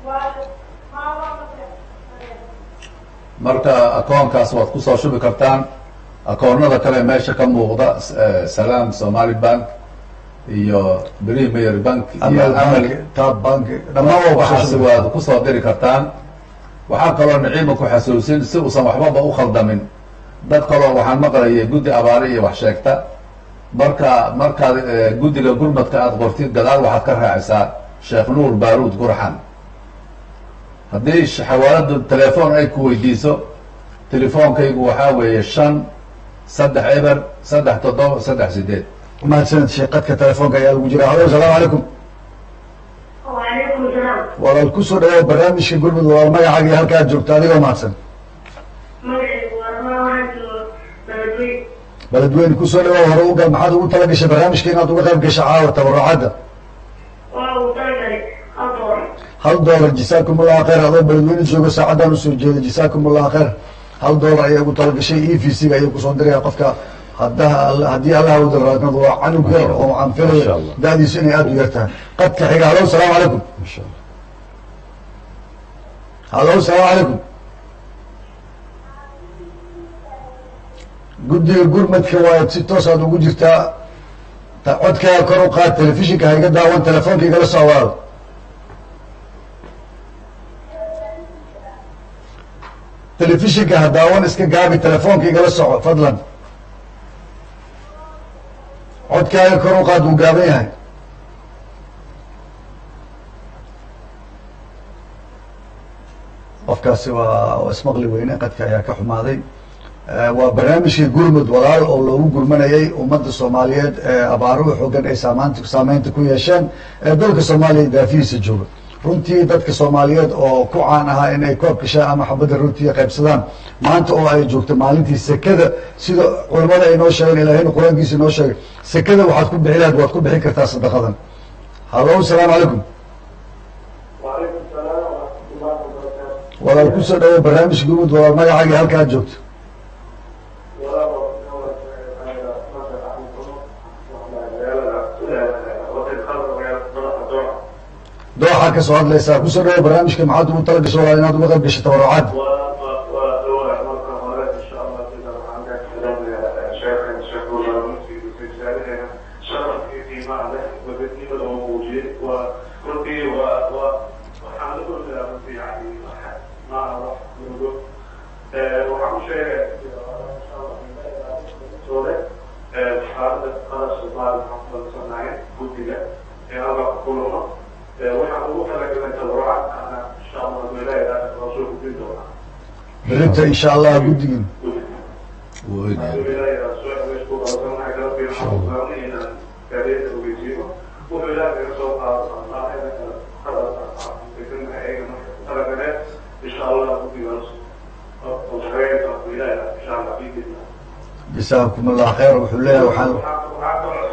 Speaker 2: marka akoonkaas waad kusoo shubi kartaan akoonada kale meesha ka muuqda s- eh, salaam somali bank iyo premier bank iyo
Speaker 1: amal
Speaker 2: amal
Speaker 1: bank tab bank dhammaan waa
Speaker 2: waxaas
Speaker 1: kusoo
Speaker 2: waad kusoo diri kartaan waxaa kaloo niciima ku xasuusin si uusan waxbaba u khaldamin dad kaloo waxaan maqlayay guddi abaare iyo wax sheegta marka markaad eh, guddiga gurmadka aada qortid gadaal waxaad ka raacisaa sheekh nuur baaruud gurxan haddii sh- xawaaladu telefoon ay ku weydiiso telefoonkaygu waxaa weeye shan saddex eber saddex toddoba saddex sideed
Speaker 1: mahadsaned sheekh qadka telefoonka ayaa lagu jira halo asalaamu calaykum
Speaker 5: وعليكم السلام
Speaker 1: walaal kusoo dhawaad barnaamijka gurmud walaal magacaaga iyo halkaa aad joogto adigoo mahadsan
Speaker 5: مغرب وما وانتو بلدوي
Speaker 1: beledweyne kusoo dhawaad hore ugal maxaad ugu tala gashay barnaamijka inaad uga qayb gasho caawa tabarucadda
Speaker 5: واو طيب أطول
Speaker 1: hal doolar jasaakum allahu khayr adoo beledweyne joogo saacaddan usoo jeeda jasaakum allahu khayr hal doolar ayaa ugu tala gashay e v c ga ayuu kusoo diraya qofka haddaha alla- haddii allah wada raadnado waa canug yar oo aan
Speaker 3: Masha
Speaker 1: filayo
Speaker 3: Allah.
Speaker 1: da-diisu inay aada u yartahay qadka xiga halo asalaamu calaykum
Speaker 3: insha allah
Speaker 1: halo asalaamu calaykum guddiga gurmadka waa si toos aad ugu jirtaa ta- codkaaga kor u qaad telefishinka ha iga daawan telefoonka igala soo waado telefishinka ha daawan iska gaabi telefoonka igala soco fadlan codkaaga kor u qaad wuu gaaban yahay qofkaasi waa waa ismaqli weyne qadka ayaa ka xumaaday Eh, waa barnaamijkii gurmud walaal oo loogu gurmanayay ummadda soomaaliyeed ee abaaruhu xoogan ay saamaanta saameynta ku yeesheen ee dalka soomaaliya daafihiisa jooga runtii dadka soomaaliyeed oo ku caan ahaa in ay koob gashaan ama xabadda runtii qaybsadaan maanta oo ay joogto maalintii sekada sida culimmada ay noo sheegeen ilaahayna qur-aankiisa inoo sheegay sekada waxaad ku bixi lahayd waad ku bixin kartaa sadaqadan halo asalaamu calaykum
Speaker 4: وعليكم السلام ورحمة الله وبركاته
Speaker 1: walaal kusoo dhawo barnaamijka gurmud walaal magacaaga halka aad joogto
Speaker 4: ولا بقول أنا ما تعرفون وقت خلق ويا صلاح الدعاء
Speaker 1: dooxaa ka soo hadlaysaa kusoo dhawo barnaamijka maxaad ugu tala gasho walaal inaad uga qayb gasho tabarucaad
Speaker 4: ودور مرة مرات إن شاء الله كذا عندك كلام يا شيخ الشيخ ولا مفتي في رسالة شرف في معنا وبدي بدو موجود وقلتي و و وحاول يعني ما أعرف نقول وحاول شيء إن شاء الله سورة حالة خلاص الله محمد صلى الله عليه وسلم يا الله كلنا وحاول خلق لنا تبرع أنا إن شاء الله الولاية رسول الله
Speaker 1: berrinta insha allah guddigin
Speaker 2: Wuu ogyahay.
Speaker 1: jasaakum allah khayr wuxuu leeyahay waxaan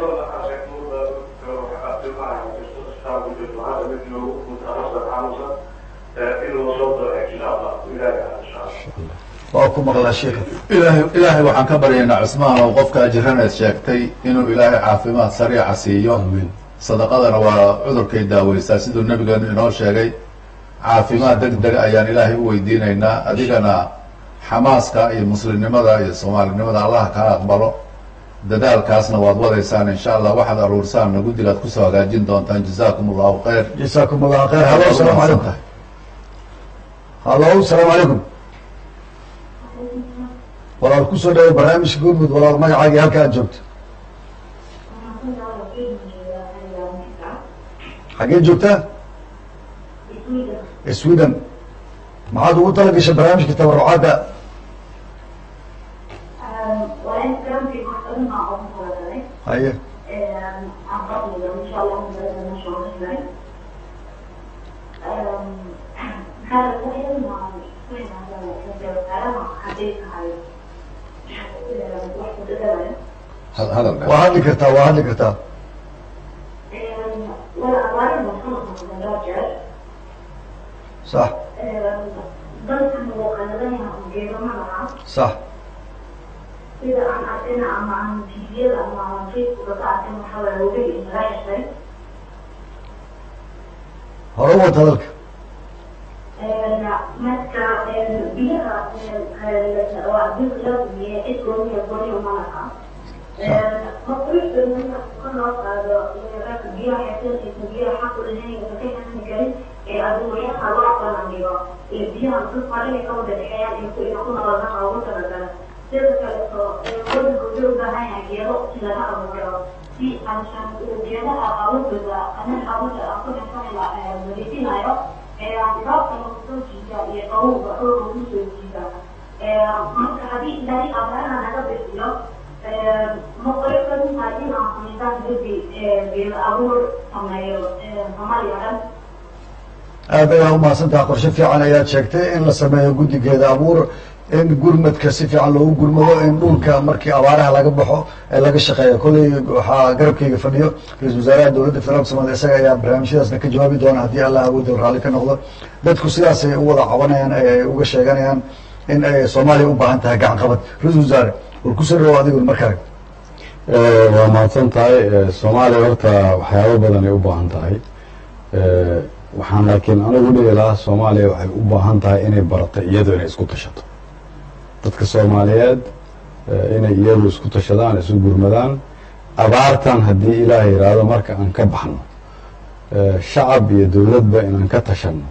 Speaker 1: waa ku maqlaa sheekha
Speaker 2: ilaahay ilaahay waxaan ka baryaynaa cusmaan oo qofka ajiraneed sheegtay inuu ilaahay caafimaad sariica siiyo
Speaker 3: amiin
Speaker 2: sadaqadana waa cudurkay daaweysaa siduu nabigeenu inoo sheegay caafimaad deg deg ayaan ilaahay u weydiinaynaa adigana xamaaska iyo muslimnimada iyo soomaalinimada allah kaa aqbalo dadaalkaasna waad wadaysaan insha allah waxaad aruursaanna guddigaad kusoo hagaajin doontaan jazaakum allahu khayr
Speaker 1: jasaakum allahu khayr halo asalaamu calaykum halo asalaamu calaykum walaal kusoo dhawo barnaamijka gurmud walaal magacaagii halka aad joogto xaggee joogtaa sweden maxaad ugu tala gashay barnaamijka tabarucaadda haye
Speaker 2: had- hadal
Speaker 1: waa hadli kartaa waa hadli kartaa sax sax
Speaker 5: sida aan arkayna ama aan tviyada ama aan facebooka ka arkin waxaa waye weli inaga xirtay
Speaker 1: hore u wata hadalka
Speaker 5: marka biyaha waa bil la dumiye cid gooniya gooniya ma laha maqruuxda marka ka noo qaado ragga biyaha xeesanaysa biyaha xaq u lahayn ka xeesan karin ee adduunyaha loo qalandigo iyo biyaha dad farin ka wada dhexeeyaan iyo ku ina ku nooladaha ugu talagala sida kaleeto wadanka wuxuu u baahan yahay geedo si laga abuuro si aanshan uu geedaha abuurkooda anan abuurka aan ku dhexsanayla nadiifinayo dhibaabta soo jiida iyo qawowga dhulka ku soo jiida marka haddii ilaahay abaaraha naga bixiyo maqoykaduha in aan samaysaan gudi geedo abuur sameeyo soomaaliya dhan
Speaker 1: aad ayaa umahadsantaha qorshe fiican ayaad sheegtay in la sameeyo guddigeeda abuur in gurmadka si fiican loogu gurmado in dhulka markii abaaraha laga baxo ee laga shaqeeyo kolley waxaa garabkayga fadhiyo ra-isul wasaaraha dowladda federaalka somalia isaga ayaa barnaamijyadaasna ka jawaabi doona haddii allah awoodda raalli ka noqdo dadku sidaasay u wada cabanayaan ay uga sheeganayaan in ay soomaaliya u baahan tahay gacan qabad ra-isul wasaare war kusoo dhawow adiguna markale
Speaker 3: waa mahadsan tahay soomaaliya horta waxyaabo badan ay u baahan tahay waxaan laakiin anigu dhihi lahaa soomaaliya waxay u baahan tahay inay barato iyadu inay isku tashato dadka soomaaliyeed inay iyadu isku tashadaan isu gurmadaan abaartan haddii ilaah yidhaahdo marka aan ka baxno shacab iyo dowladba inaan ka tashano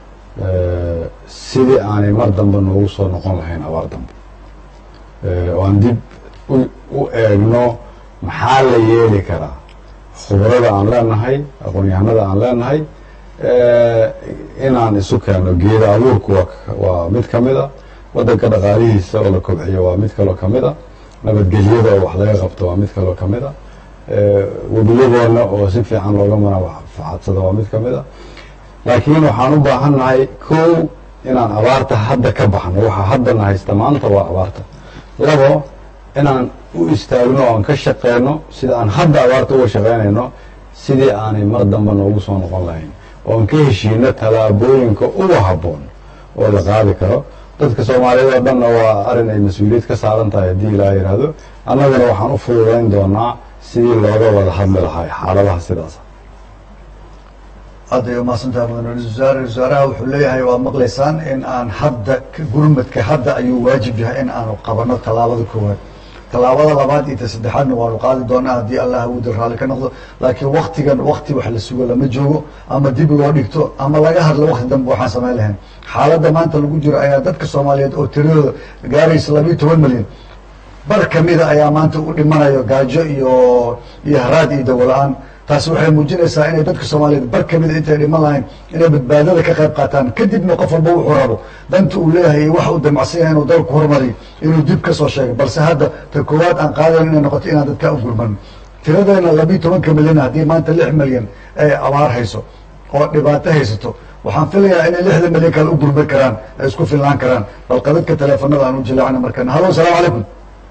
Speaker 3: sidii aanay mar dambe noogu soo noqon lahayn abaar dambe oo aan dib u eegno maxaa la yeeli karaa khubrada aan leenahay aqoon-yahanada aan leenahay inaan isu keenno geeda abuurku waa mid ka mid a waddanka dhaqaalihiisa oo la kobciyo waa mid kaloo ka mid a nabadgelyada oo wax laga qabto waa mid kaloo ka mid a webiyadeena oo si fiican looga manfacadsado waa mid ka mid a laakiin waxaan u baahan nahay kow inaan abaarta hadda ka baxno waxaa haddana haysta maanta waa abaarta labo inaan u istaagno o aan ka shaqeyno sida aan hadda abaarta uga shaqeynayno sidii aanay mar dambe noogu soo noqon lahayn oo aan ka heshiino tallaabooyinka uga habboon oo la qaadi karo dadka soomaaliyeed oo dhanna waa arrin ay mas-uuliyad ka saaran tahay haddii ilaa yidhaahdo annaguna waxaan u fududayn doonaa sidii looga wada hadli lahay xaaladaha sidaasa
Speaker 1: aad ay umahadsantaha mudan ra-isul wasaare ra-isul wasaaraha wuxuu leeyahay waad maqlaysaan in aan hadda gurmadka hadda ayuu waajib yahay in aanu qabano tallaabada koowaad tallaabada labaad iyo ta saddexaadna waanu qaadi doonaa haddii allah awooda raalli ka noqdo laakiin waktigan wakti wax la sugo lama joogo ama dib loo dhigto ama laga hadlo wakti dambe waxaan samayn lahayn xaaladda maanta lagu jiro ayaa dadka soomaaliyeed oo tiradooda gaaraysa labiiyo toban milyan bar kamida ayaa maanta u dhimanayo gaajo iyo iyo haraad iyo dawola-aan taasi waxay muujinaysaa inay dadka soomaaliyeed bar kamida intay dhiman lahayn inay badbaadada ka qayb qaataan kadibna qof walba wuxuu rabo danta uu leeyahay iyo waxa uu damacsan yahay inuu dalku horumariyo inuu dib ka soo sheegay balse hadda ta koowaad aan qaadayn inay noqoto inaan dadkaa u gurman tiradeena labiiyo tobanka milyan haddii maanta lix milyan ay abaar hayso oo dhibaato haysato waxaan filayaa inay lixda milyan kale u gurman karaan ay isku filnaan karaan bal qadadka teleefanada aan u jileecna markan halo asalaamu calaykum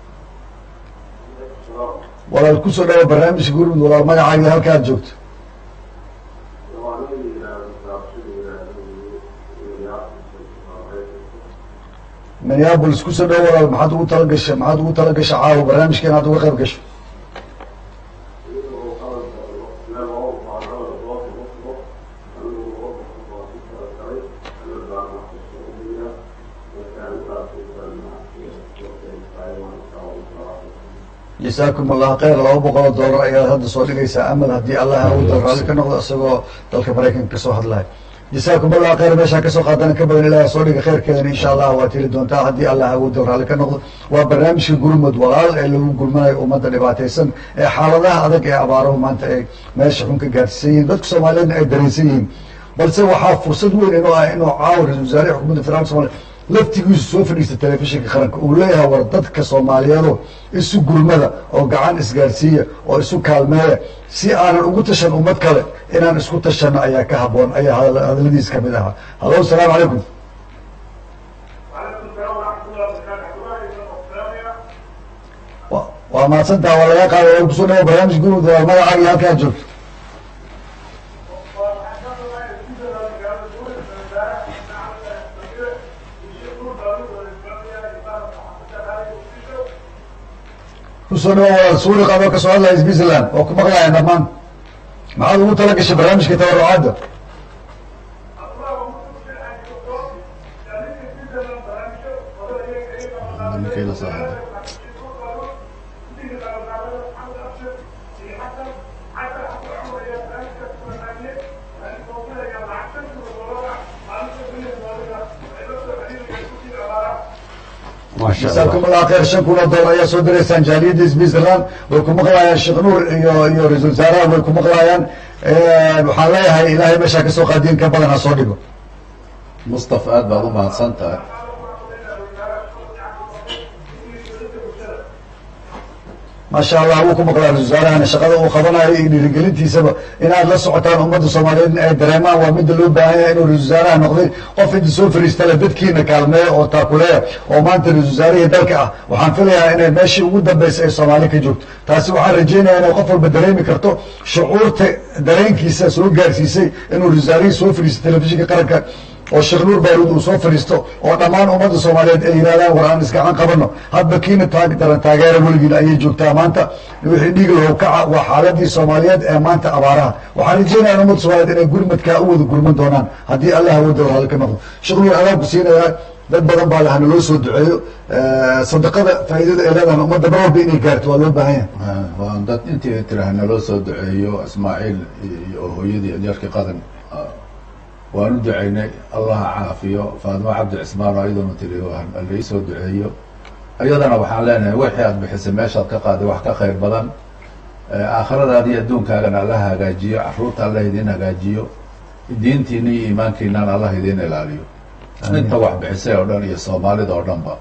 Speaker 1: walaal kusoo dhawo barnaamijka gurmud walaal magacaaga halka aad joogto minneabolis kusoo dhawo walaal maxaad ugu tala gasha maxaad ugu tala gasha caawa barnaamijka inaad uga qayb gasho jasaakum allah khayr laba boqol oo dollar ayaad hadda soo dhigaysaa amal haddii allah awooda raalli ka noqdo isagoo dalka maraykanka kasoo hadlaya jasaakum allah khayr meeshaa kasoo qaadana ka badan ilaah soo dhiga khayrkeedana insha allah waad heli doontaa haddii allah awooda raalli ka noqdo waa barnaamijka gurmud walaal ee lagu gurmanayo ummadda dhibaataysan ee xaaladaha adag ee abaaruhu maanta ay meesha xun ka gaarsiisan yihiin dadka soomaaliyeedna ay dareensan yihiin balse waxaa fursad weyn inuu ah inuu caawa ra-isul wasaare xukuumadda federaalka somalia laftigiisu soo fadhiista telefishinka qaranka uu leeyahay war dadka soomaaliyeedo isu gurmada oo gacan isgaarsiiya oo isu kaalmeeya si aanan ugu tashan ummad kale inaan isku tashano ayaa ka haboon ayaa hadal- hadaladiis ka mid ahaa hallo asalaamu calaykum
Speaker 4: وعليكم السلام ورحمة الله وبركاته. عبد الله بن السلام.
Speaker 1: wa- waa mahadsantaha waa laga qaaday waa kusoo dhawo barnaamij gurmud waa magacaaga iyo halkaa joogto kusoo dhawo walaal suuri qabo kasoo hadlaya switzerland oo ku maqlaaya dhammaan maxaad ugu tala gashay barnaamijka tabarucaadda
Speaker 3: maasha
Speaker 1: jasaakum
Speaker 3: allah
Speaker 1: allah khayr shan kun oo dollar ayaa soo diraysaan jaaliyadda switzerland way ku maqlayaan sheekh nuur iyo iyo ra-isul wasaaraha way ku maqlayaan waxaan leeyahay ilaahay meeshaa kasoo qaadiin ka badan ha soo dhigo
Speaker 2: mustafa aad baad u mahadsan tahay
Speaker 1: maasha allah wuu ku maqlaa ra-isul wasaarahana shaqada uu qabanayo iyo dhiirigelintiisaba inaad la socotaan ummadda soomaaliyeed ay dareemaan waa midda loo baahan yahay inuu ra-isul wasaaraha noqday qof inta soo fariistale dadkiina kaalmeeya oo taakuleeya oo maanta ra-isul wasaarihii dalka ah waxaan filayaa inay meeshii ugu dambeysay ay soomaali ka joogto taasi waxaan rajeynayaa inay qof walba dareemi karto shucuurta dareenkiisa soo gaarsiisay inuu ra-isul wasaarihii soo fadhiisto telefishinka qaranka oo sheekh nuur baaruud uu soo fadhiisto oo dhammaan ummadda soomaaliyeed ay yidhahdaan war aan iskacan qabano hadba kiina taag daran taageera weligiin ayay joogtaa maanta wixii dhiig lahow kaca waa xaaladii soomaaliyeed ee maanta abaaraha waxaan rajeynaya in ummadda soomaaliyeed inay gurmadkaa u wada gurman doonaan haddii allah awooda raalli ka noqdo sheekh nuur adaan ku siinayaa dad badan baa laha naloo soo duceeyo sadaqada faa'iidada ay leedahan ummadda mar walba inay gaarto waa loo baahan yahay
Speaker 2: waa dad intii tiraha naloo soo duceeyo ismaaciil iyo hooyadii adeerkii qadan waan u ducaynay allah ha caafiyo faadimo cabdi cismaan oo iyaduna tiri lai soo duceeyo iyadana waxaan leenahay wixii aad bixisay meeshaad ka qaaday wax ka khayr badan aakhiradaada iyo adduunkaagana allah hagaajiyo caruurta allah idiin hagaajiyo diintiina iyo iimaankiinana allah idiin ilaaliyo inta wax bixisay oo dhan iyo soomaalida oo dhanba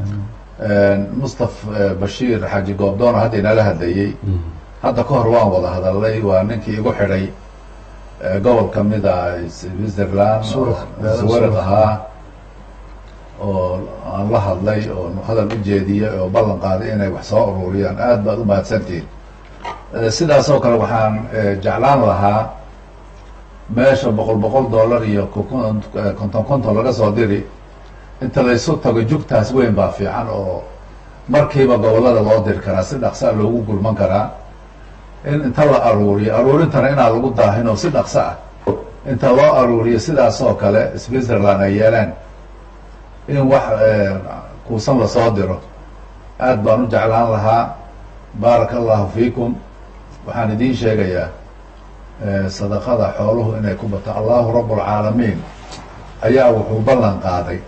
Speaker 2: mustaf bashiir xaaji goobdoona hadda inala hadlayey hadda ka hor waan wada hadalnay waa ninkii igu xidhay gobol kamida switzerland suwarid ahaa oo aan la hadlay oo hadal u jeediyey oo ballan qaaday inay wax soo ururiyaan aad baad u mahadsantihin sidaas oo kale waxaan jeclaan lahaa meesha boqol boqol dollar iyo konton konton laga soo diri inta laysu tago jugtaas weyn baa fiican oo markiiba gobolada loo diri karaa si dhaqsaa loogu gurman karaa in inta la aruuriyo aruurintana inaan lagu daahin oo si dhaqso ah inta loo aruuriyo sidaas oo kale switzerland ay yeeleen in wax kuusan lasoo diro aad baan u jeclaan lahaa baaraka allahu fiikum waxaan idiin sheegayaa sadaqada xooluhu inay ku bato allahu rabb lcaalamiin ayaa wuxuu ballan qaaday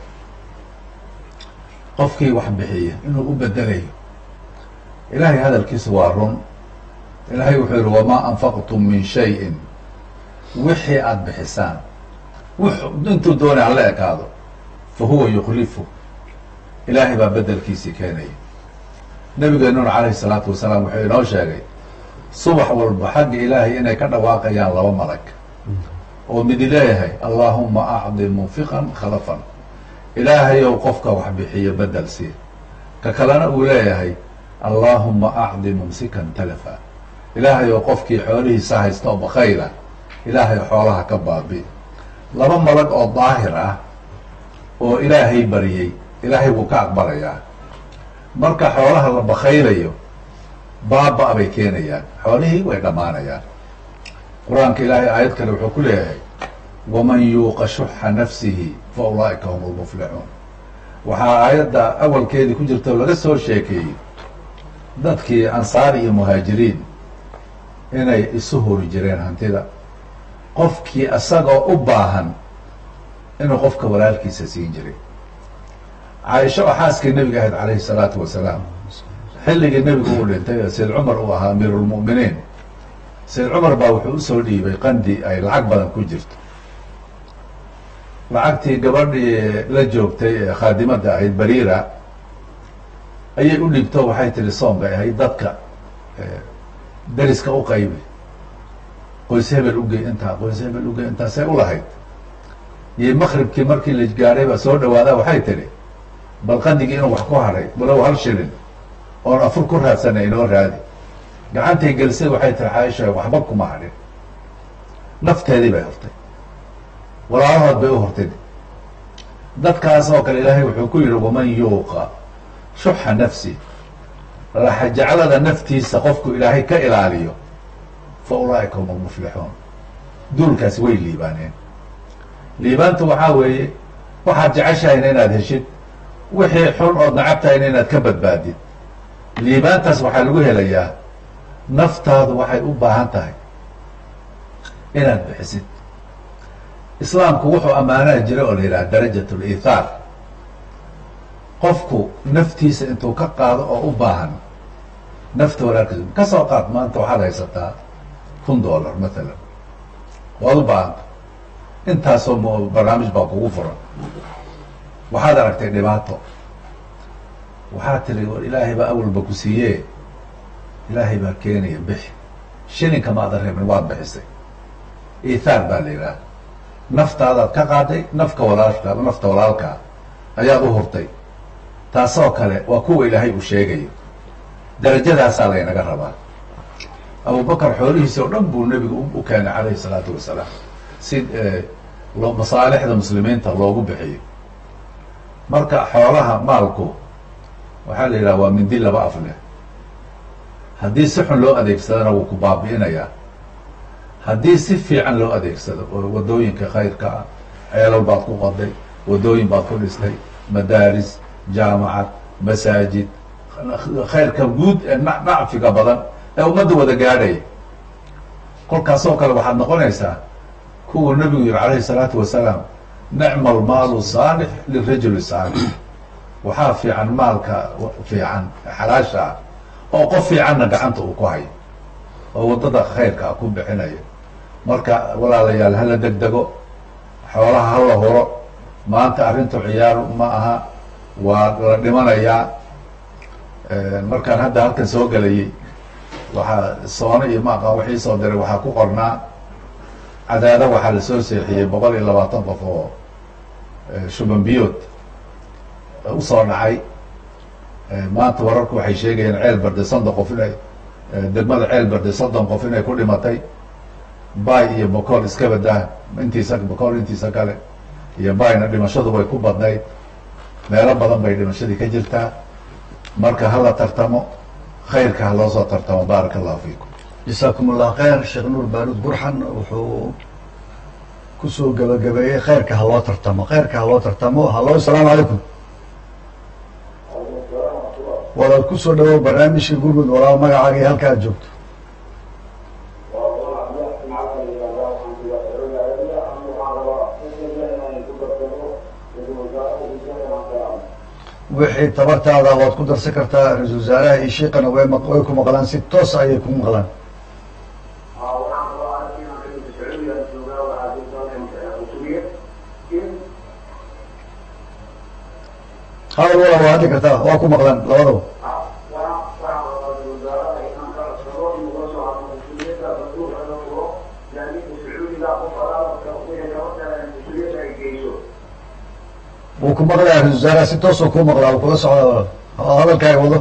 Speaker 2: qofkii wax bixiya inuu u bedelayo ilaahay hadalkiisu waa run ilaahay wuxuu yihi wamaa anfaqtum min shayin wixii aada bixisaan w intuu doonay hala ekaado fa huwa yukhlifu ilaahay baa bedelkiisii keenaya nabigeenuna calayhi salaatu wasalaam wuxuu inoo sheegay subax walba xagga ilaahay inay ka dhawaaqayaan laba malag oo midi leeyahay allaahuma acdi munfiqan khalafan ilaahayow qofka wax bixiyo bedel sii ka kalena uu leeyahay allaahuma acdi mumsikan talafa ilaahay oo qofkii xoolihiisa haysta oo bakayla ilaahay xoolaha ka baabi laba malag oo daahir ah oo ilaahay bariyey ilaahay wuu ka aqbalayaa marka xoolaha la bakaylayo baaba bay keenayaan xoolihii way dhammaanayaan qur-aanka ilaahay aayad kale wuxuu ku leeyahay waman yuuqa shuxa nafsihi fa ulaa'ika hum lmuflixuun waxaa aayadda awalkeedii ku jirta oo laga soo sheekeeyey dadkii ansaar iyo muhaajiriin inay isu hori jireen hantida qofkii isagoo u baahan inuu qofka walaalkiisa siin jiray caaisho oo xaaskii nebiga ahayd calayhi salaatu wasalaam xilligii nebigu uu dhintay sayd cumar uu ahaa amiirulmu'miniin sayd cumar baa wuxuu usoo dhiibay qandi ay lacag badan ku jirto lacagtii gabadhii la joogtay ee khaadimadda ahayd bariira ayay u dhigto waxay tihi soom bay ahayd dadka dariska u qaybi qoys hebel ugey intaa qoys hebel ugey intaasay u lahayd iyo makribkii markii la gaadhay baa soo dhawaadaa waxay tidhi bal qandigii inuu wax ku hadhay walow hal shilin oon afur ku raadsanay inoo raadi gacantay gelisay waxay tihi caaisha waxba kuma hadhin nafteedii bay hortay walaalahood bay u hortay dadkaas oo kale ilaahay wuxuu ku yidhi waman yuuqa shuxa nafsi laxajaclada naftiisa qofku ilaahay ka ilaaliyo fa ulaa'ika hum almuflixuun duulkaasi way liibaaneen liibaantu waxaa weeye waxaad jeceshahayna inaad heshid wixii xun ood nacabtahayna inaad ka badbaadid liibaantaas waxaa lagu helayaa naftaadu waxay u baahan tahay inaad bixisid islaamku wuxuu ammaanaha jira oo la yidhaha darajat lithaar qofku naftiisa intuu ka qaado oo u baahan nafta walaalkiis ka soo qaad maanta waxaad haysataa kun dollar mathalan waad u baahanta intaasoo m barnaamij baa kugu furan waxaad aragtay dhibaato waxaad tiri war ilaahay baa awalba ku siiye ilaahay baa keenaya bixi shilinka maadan reebin waad bixisay ithaar baa la yidhaha naftaadaad ka qaaday nafka walaalka nafta walaalkaa ayaad u hurtay taasoo kale waa kuwa ilaahay uu sheegayo darajadaasaa laynaga rabaa abubakar xoolihiisa oo dhan buu nebigu u keenay calayhi salaatu wasalaam si masaalixda muslimiinta loogu bixiyo marka xoolaha maalku waxaa la yidhaha waa mindi laba af leh haddii si xun loo adeegsadana wuu ku baabi'inayaa haddii si fiican loo adeegsado oo waddooyinka khayrka ah ceelal baad ku qoday waddooyin baad ku dhistay madaaris jaamacad masaajid khayrka guud ee nacfiga badan ee ummadda wada gaadhaya kolkaasoo kale waxaad noqonaysaa kuwuu nebigu yihi calayhi salaatu wasalaam nicma almaalu saalix lirajuli saalix waxaa fiican maalka fiican xalaasha ah oo qof fiicanna gacanta uu ku hayo oo waddada khayrka ah ku bixinayo marka walaalayaal hala deg dego xoolaha hala huro maanta arrintu ciyaar ma aha waa la dhimanayaa markaan hadda halkan soo gelayay waxaa soone iyo ma aqaan wixii soo diray waxaa ku qornaa cadaada waxaa lasoo seexiyey boqol iyo labaatan qof oo shuban biyood usoo dhacay maanta wararku waxay sheegayeen ceel barde soddon qof inay degmada ceel barde soddon qof inay ku dhimatay bay iyo bocool iska badaa intiisa bocool intiisa kale iyo bayna dhimashadu way ku badnayd meelo badan bay dhimashadii ka jirtaa marka hala tartamo khayrka ha loo soo tartamo baaraka allahu fiikum
Speaker 1: jasaakum allah khayr sheekh nuur baaruud burxan wuxuu kusoo gabagabeeyey khayrka ha loo tartamo khayrka ha loo tartamo hallo asalaamu calaykum walaal kusoo dhawow barnaamijka gurmud walaal magacaaga iyo halka aad joogto wixii tabartaada waad ku darsan kartaa ra-isul wasaaraha iyo shiiqana way maq- way ku maqlaan si toos ayay ku maqlaan hadal wala waa hadli kartaa waa ku maqlaan labadaba wuu ku maqlaya ra-isul wasaaraha si toos oo ku maqlaa wuu kula socdaa walaal oo hadalkaaga wado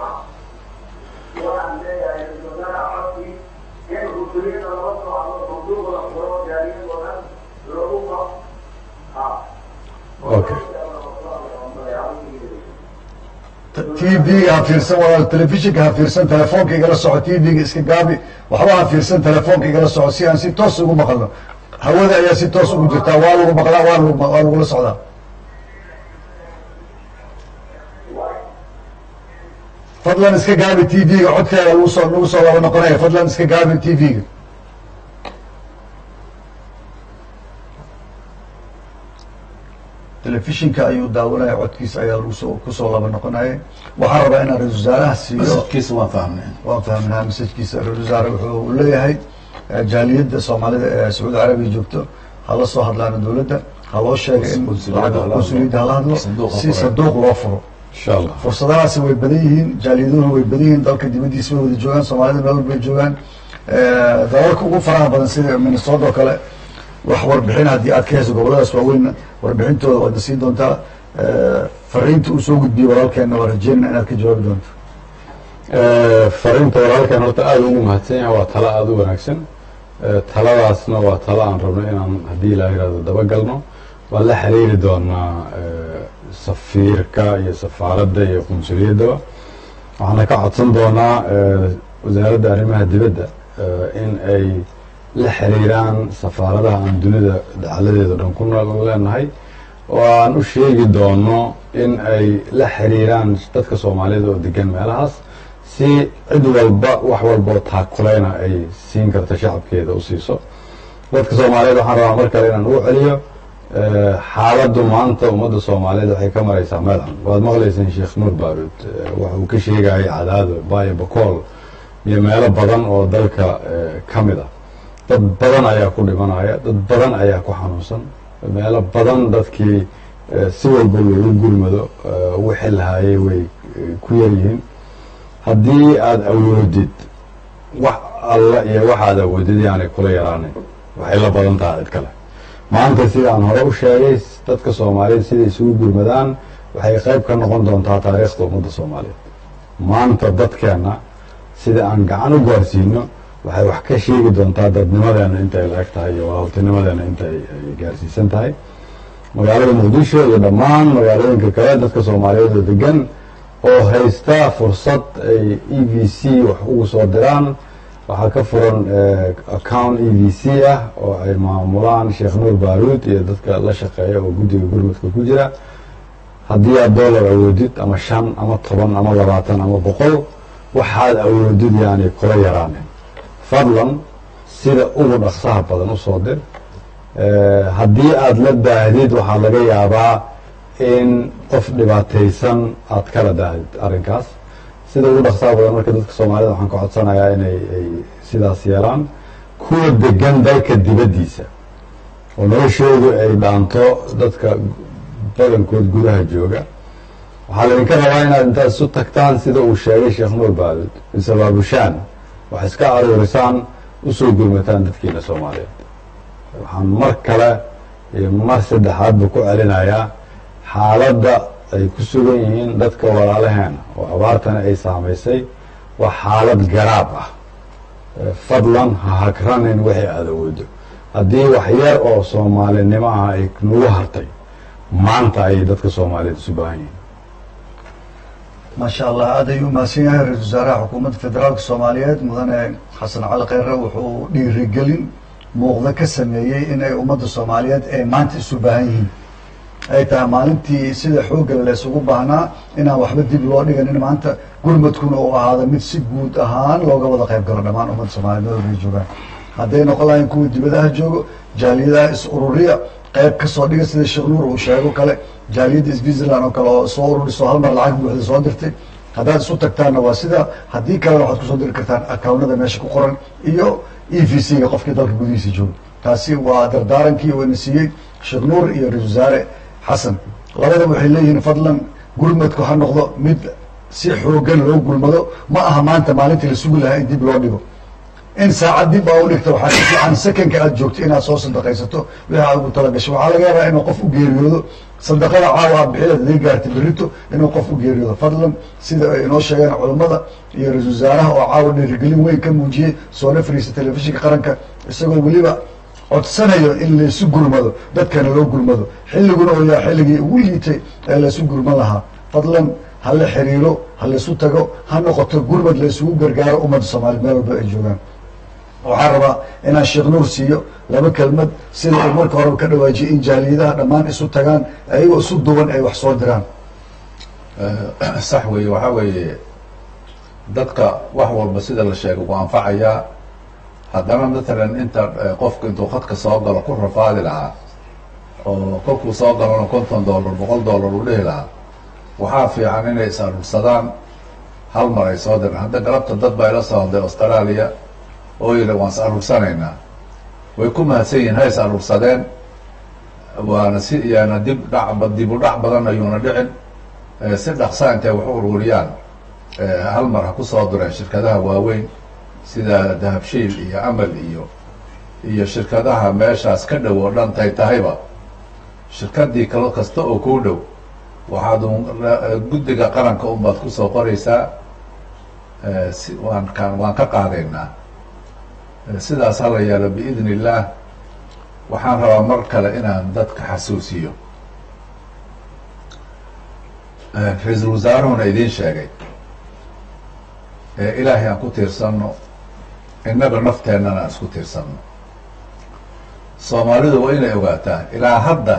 Speaker 3: Okay.
Speaker 1: t v-ga ha fiirsan walaal telefishinka ha fiirsan telefoonka igala soco t v-ga iska gaabi waxba ha fiirsan telefoonka igala soco si aan si toos ugu maqalno hawada ayaa si toos ugu jirtaa waa lagu maqlaa waa lagu waa lagula socdaa fadlan iska gaabi t v-ga codkeeda lagu soo nagu soo laba noqonaya fadlan iska gaabi t v-ga telefishinka ayuu daawanaya codkiisa ayaa lagu soo kusoo laba noqonaya waxaan rabaa inaan ra-isul wasaaraha siiyo
Speaker 2: masajkiisa waan fahmnay
Speaker 1: waan fahmnaa masajkiisa ra-isul wasaare wuxuu leeyahay eh, jaaliyadda soomaalida ee sacuudi carabiya joogto hala soo hadlaana dowladda ha loo sheega in
Speaker 2: Konsuliyadda hala hadlo.
Speaker 1: konsuliyadda hala hadlo
Speaker 2: Sanduuqa
Speaker 1: si
Speaker 2: furay.
Speaker 1: sanduuq loo furo
Speaker 3: insha allah
Speaker 1: fursadahaasi way badan yihiin jaaliyaduhuna way badan yihiin dalka dibaddiisa way wada joogaan soomaalida meel walbay joogaan Eh, dalalka ugu faraha badan sida minnesota oo kale wax warbixin haddii aad ka heyso goboladaas waaweyn warbixintooda waadna siin doontaa Eh, fariinta uu soo gudbiyey walaalkeenna waa rajeynana inaad ka jawaabi doonto
Speaker 3: Eh, fariinta walaalkan horta aada ugu mahadsan yahay waa talo aada u wanaagsan Eh, taladaasna waa talo aan rabno inaan haddii ilaa yihahdo dabagalno waan la xiriiri doonaa eh, safiirka iyo safaaradda iyo qunsuliyaddaba waxaana ka codsan doonaa eh, wasaaradda arrimaha dibadda eh, in ay la xiriiraan safaaradaha aan dunida dacaladeeda dhan ku nool leenahay oo aan u sheegi doono in ay la xiriiraan dadka soomaalida oo degan meelahaas si cid walba wax walboo taakulayna ay siin karta shacabkeeda u siiso dadka soomaaliyeed waxaan rabaa mar kale inaan ugu celiyo eh, xaaladdu maanta ummadda soomaaliyeed waxay ka maraysaa meel xun waad maqlayseen sheekh nuur baaruud eh, waxa uu ka sheegayay cadaado baayo bakool iyo meelo badan oo dalka eh, ka mid ah dad badan ayaa ku dhimanaya dad badan ayaa ku xanuunsan meelo badan dadkii eh, si walba loogu gurmado eh, wixii lahaayay way eh, ku yaryihiin haddii aada awoodid wax alla iyo waxaad awoodid yaanay kula yaraanin waxay la badan tahay cid kale maanta sida aan hore u sheegay dadka soomaaliyeed siday isugu gurmadaan waxay qayb ka noqon doontaa taariikhda ummadda soomaaliyeed maanta dadkeenna sida aan gacan u gaarsiino waxay wax ka sheegi doontaa dadnimadeena intay la eg tahay iyo walaaltinimadeena intay ay gaarsiisan tahay magaalada muqdisho iyo dhammaan magaalooyinka kale dadka soomaaliyeed oo degan oo haysta fursad ay e v c wax ugu soo diraan waxaa ka furan eh, account e v c ah oo ay maamulaan sheekh nuur baaruud iyo dadka la shaqeeya oo guddiga gurmudka ku jira haddii aad dollar awoodid ama shan ama toban ama labaatan ama boqol waxaad awoodid yaani kula yaraanin fadlan sida ugu dhaqsaha badan u soo dir Eh, haddii aada la daahdid waxaa laga yaabaa in qof dhibaataysan aad kala daahdid arrinkaas sida ugu dhaqsaha badan marka dadka soomaalida waxaan ka codsanayaa inay ay sidaas yeelaan kuwa degan dalka dibaddiisa oo noloshoodu ay dhaanto dadka badankood gudaha jooga waxaa laydinka rabaa inaad intaad isu tagtaan sida uu sheegay sheekh nuur baaluud isabaabushaan wax iska aruurisaan usoo gurmataan dadkiina soomaaliyeed waxaan mar kale iyo mar saddexaadba ku celinayaa xaaladda ay ku sugan yihiin dadka walaalaheena oo abaartana ay saamaysay waa xaalad garaab ah Eh, fadlan ha hagranin wixii aada awoodo haddii wax yar oo soomaalinimo ah ay nagu hartay maanta ayay dadka soomaaliyeed isu baahan yihiin
Speaker 1: maasha allah aad ayuu mahadsan yahay ra-isul wasaaraha xukuumadda federaalka soomaaliyeed mudane xasan cali kheyre wuxuu dhiirigelin muuqda ka sameeyey in ay ummadda soomaaliyeed ay maanta isu baahan yihiin ay tahay maalintii sida xoogga la isugu baahnaa inaan waxba dib loo dhiganin maanta gurmadkuna uu ahaado mid si guud ahaan looga wada qayb galo dhammaan ummadda soomaaliyeed meel walbay joogaan hadday noqon lahayn kuwa dibadaha joogo jaaliyadaha is ururiya qayb ka soo dhiga sida sheekh nuur uu sheego kale jaaliyadda switzerland oo kale oo soo ururiso hal mar lacag buuxda soo dirtay haddaad isu tagtaanna waa sida haddii kalena waxaad kusoo diri kartaan akawnada meesha ku qoran iyo e v c ga qofkii dalka gudihiisa jooga taasi waa dardaarankii uuna siiyey sheekh nuur iyo ra-isul wasaare xasan labadaba waxay leeyihiin fadlan gurmadku ha noqdo mid si xoogan loo gulmado ma aha maanta maalintii la sugi lahaa in dib loo dhigo in saacad dib aa u dhigta waxaa ka fiican sekanka aad joogto inaad soo sadaqaysato wixii aad ugu talagasho waxaa laga yaabaa inuu qof u geeriyoodo sadaqada caawa aad bixideed haday gaarta berrito inuu qof u geeriyoodo fadlan sida ay inoo sheegeen culammada iyo ra-isul wasaaraha oo caawa dhiirigelin weyn ka muujiyey soona fariisa telefishinka qaranka isagoo weliba codsanayo in laysu gurmado dadkana loo gurmado xilliguna oo yaa xilligii ugu liitay ee laysu gurman lahaa fadlan ha la xiriiro ha laysu tago ha noqoto gurmad laysugu gargaaro ummadda soomaaliyed meel walba ay joogaan waxaan rabaa inaan sheekh nuur siiyo laba kelmad sida uu marka horeba ka dhawaajiyay in jaaliyadaha dhammaan isu tagaan ayagoo isu duwan ay wax soo diraan
Speaker 2: sax weeye waxaa weeye dadka wax walba sida la sheegay uu anfacayaa haddana matalan inta qofku intuu khadka soo galo ku rafaadi lahaa oo kolkuu soo galona konton dollar boqol dollar uu dhihi lahaa waxaa fiican inay is aruursadaan hal mar ay soo diraan hadda galabta dad baa ila soo hadlay australia oo yidhi waan is aruursanaynaa way ku mahadsan yihiin ha is aruursadeen waana si yaana dib dhac dib u dhac badan ayuuna dhicin si dhaqsa intay wax u ururiyaan hal mar ha ku soo direen shirkadaha waaweyn sida dahabshiil iyo amal iyo iyo shirkadaha meeshaas ka dhow oo dhan tay tahayba shirkadii kalo kasta oo kuu dhow waxaad guddiga qaranka unbaad kusoo qoraysaa si waan ka waan ka qaadaynaa sidaas hala yeelo biidn illaah waxaan rabaa mar kale inaan dadka xasuusiyo ra-iisul wasaaruhuna idiin sheegay ilaahay aan ku tiirsanno innaga nafteennana aan isku tiirsanno soomaalidu waa inay ogaataa ilaa hadda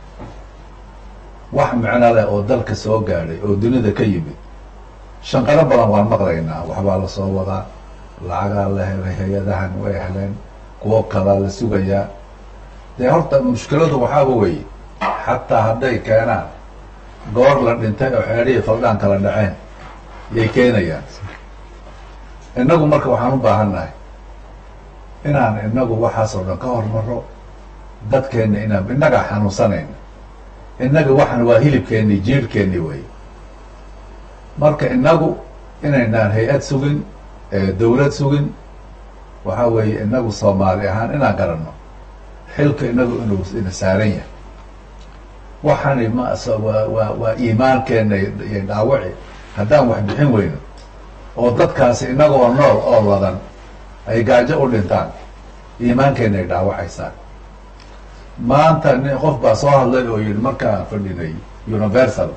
Speaker 2: wax micno leh oo dalka soo gaadhay oo dunida ka yimid shanqaro badan waan maqlaynaa waxbaa la soo wadaa lacagaa la helay hay-adahan way heleen kuwo kalaa la sugayaa dee horta mushkiladu waxaaba weeye xataa hadday keenaan goor la dhintay oo xeedhihii faldhaan kala dhaceen yay keenayaan innagu marka waxaan u baahan nahay inaan inagu waxaas oo dhan ka hormaro dadkeenna inaan innagaa xanuunsanayna innaga waxan waa hilibkeenni jiirhkeenni wey marka innagu inaynaan hay-ad sugin dawlad sugin waxaa weeye inagu soomaali ahaan inaan garanno xilka inagu inuu ina saaran yahay waxani ma waa waa waa iimaankeenna iyo dhaawaci haddaan wax bixin weyno oo dadkaasi inagoo nool oo ladan ay gaajo u dhintaan iimaankeenna ay dhaawacaysaan maanta nin qof baa soo hadlay oo yihi markaan fadhinay universal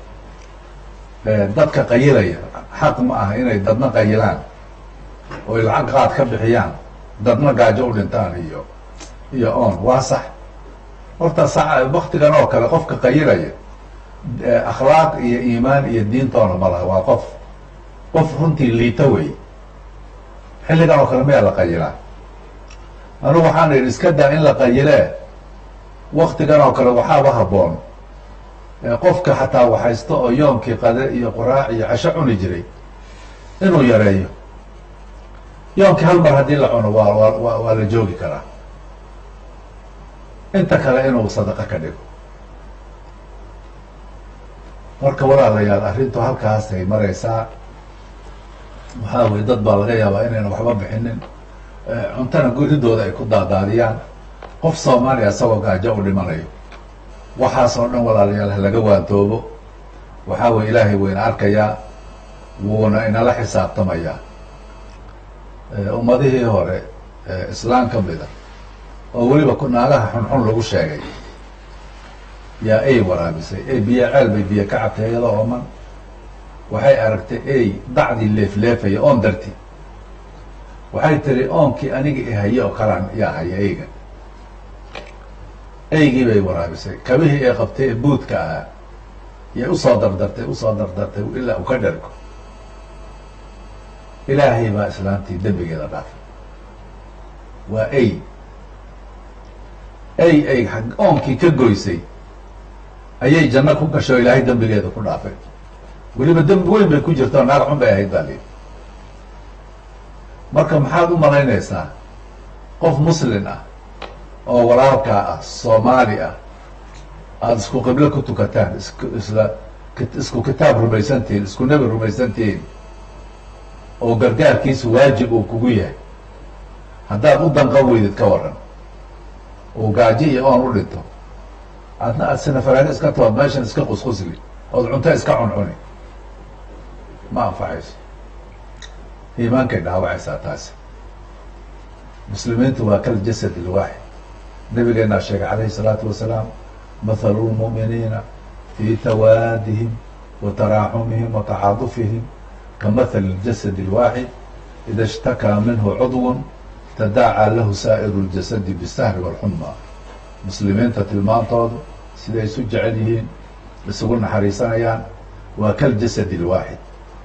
Speaker 2: dadka qayilaya xaq ma aha inay dadna qayilaan oo ay lacag qaad ka bixiyaan dadna gaajo u dhintaan iyo iyo on waa sax horta sa waktigan oo kale qofka qayilaya akhlaaq iyo iimaan iyo diintoona ma laha waa qof qof runtii liita wey xilligan oo kale mayaa la qayilaa anugu waxaan idhi iska daa in la qayilee waktigan oo kale waxaaba habboon qofka xataa waxaysto oo yoomkii qade iyo qoraac iyo casho cuni jiray inuu yareeyo yoomkii hal mar haddii la cuno waa waa waa la joogi karaa inta kale inuu sadaqa ka dhigo marka walaalayaal arrintu halkaasay maraysaa waxaa weye dad baa laga yaabaa inayna waxba bixinin cuntana guridooda ay ku daadaadiyaan qof soomaaliya isagoo gaajo u dhimanayo waxaas oo dhan walaalayaal ha laga waantoobo waxaa weye ilaahay wayna arkayaa wuuna inala xisaabtamayaa ummadihii hore islaam ka mida oo weliba naagaha xunxun lagu sheegay yaa ay waraabisay ey biyo ceel bay biyo ka cabtay iyadoo ooman waxay aragtay ey dacdii leefleefaya oon darti waxay tiri oonkii aniga i haye oo kalaan yaa haya eyga eygii bay waraabisay kabihii ay qabtay ee buudka ahaa yay usoo dardartay usoo dardartay ilaa u ka dhergo ilaahay baa islaamtii dembigeeda dhaafay waa ey ey ay oonkii ka goysay ayay janno ku gashay oo ilaahay dembigeeda ku dhaafay weliba dembi weyn bay ku jirta oo naag xun bay ahayd baa lii marka maxaad u malaynaysaa qof muslin ah oo walaalkaa ah soomaali ah aada isku qiblo ku tukataan isku isla isku kitaab rumaysantihiin isku nebi rumaysantihiin oo gargaarkiisu waajib uu kugu yahay haddaad u danqan weydid ka waran oo gaajo iyo oon u dhinto adna aad sinafaraaga iska tood meeshan iska qusqusli ood cunto iska cuncuni ma anfacayso iimaankay dhaawacaysaa taasi muslimiintu waa kal jasad ilwaaxid nabigeenaa sheegay calayhi salaatu wasalaam mathalu lmu'miniina fii tawaadihim wa taraaxumihim wa tacaadufihim ka mathali اljasad اlwaaxid ida ishtakaa minhu cudw tadaacaa lahu saa'iru اljasadi bisahri wاlxuma muslimiinta tilmaantoodu siday isu jecel yihiin isugu naxariisanayaan waa kal jasad اlwaaxid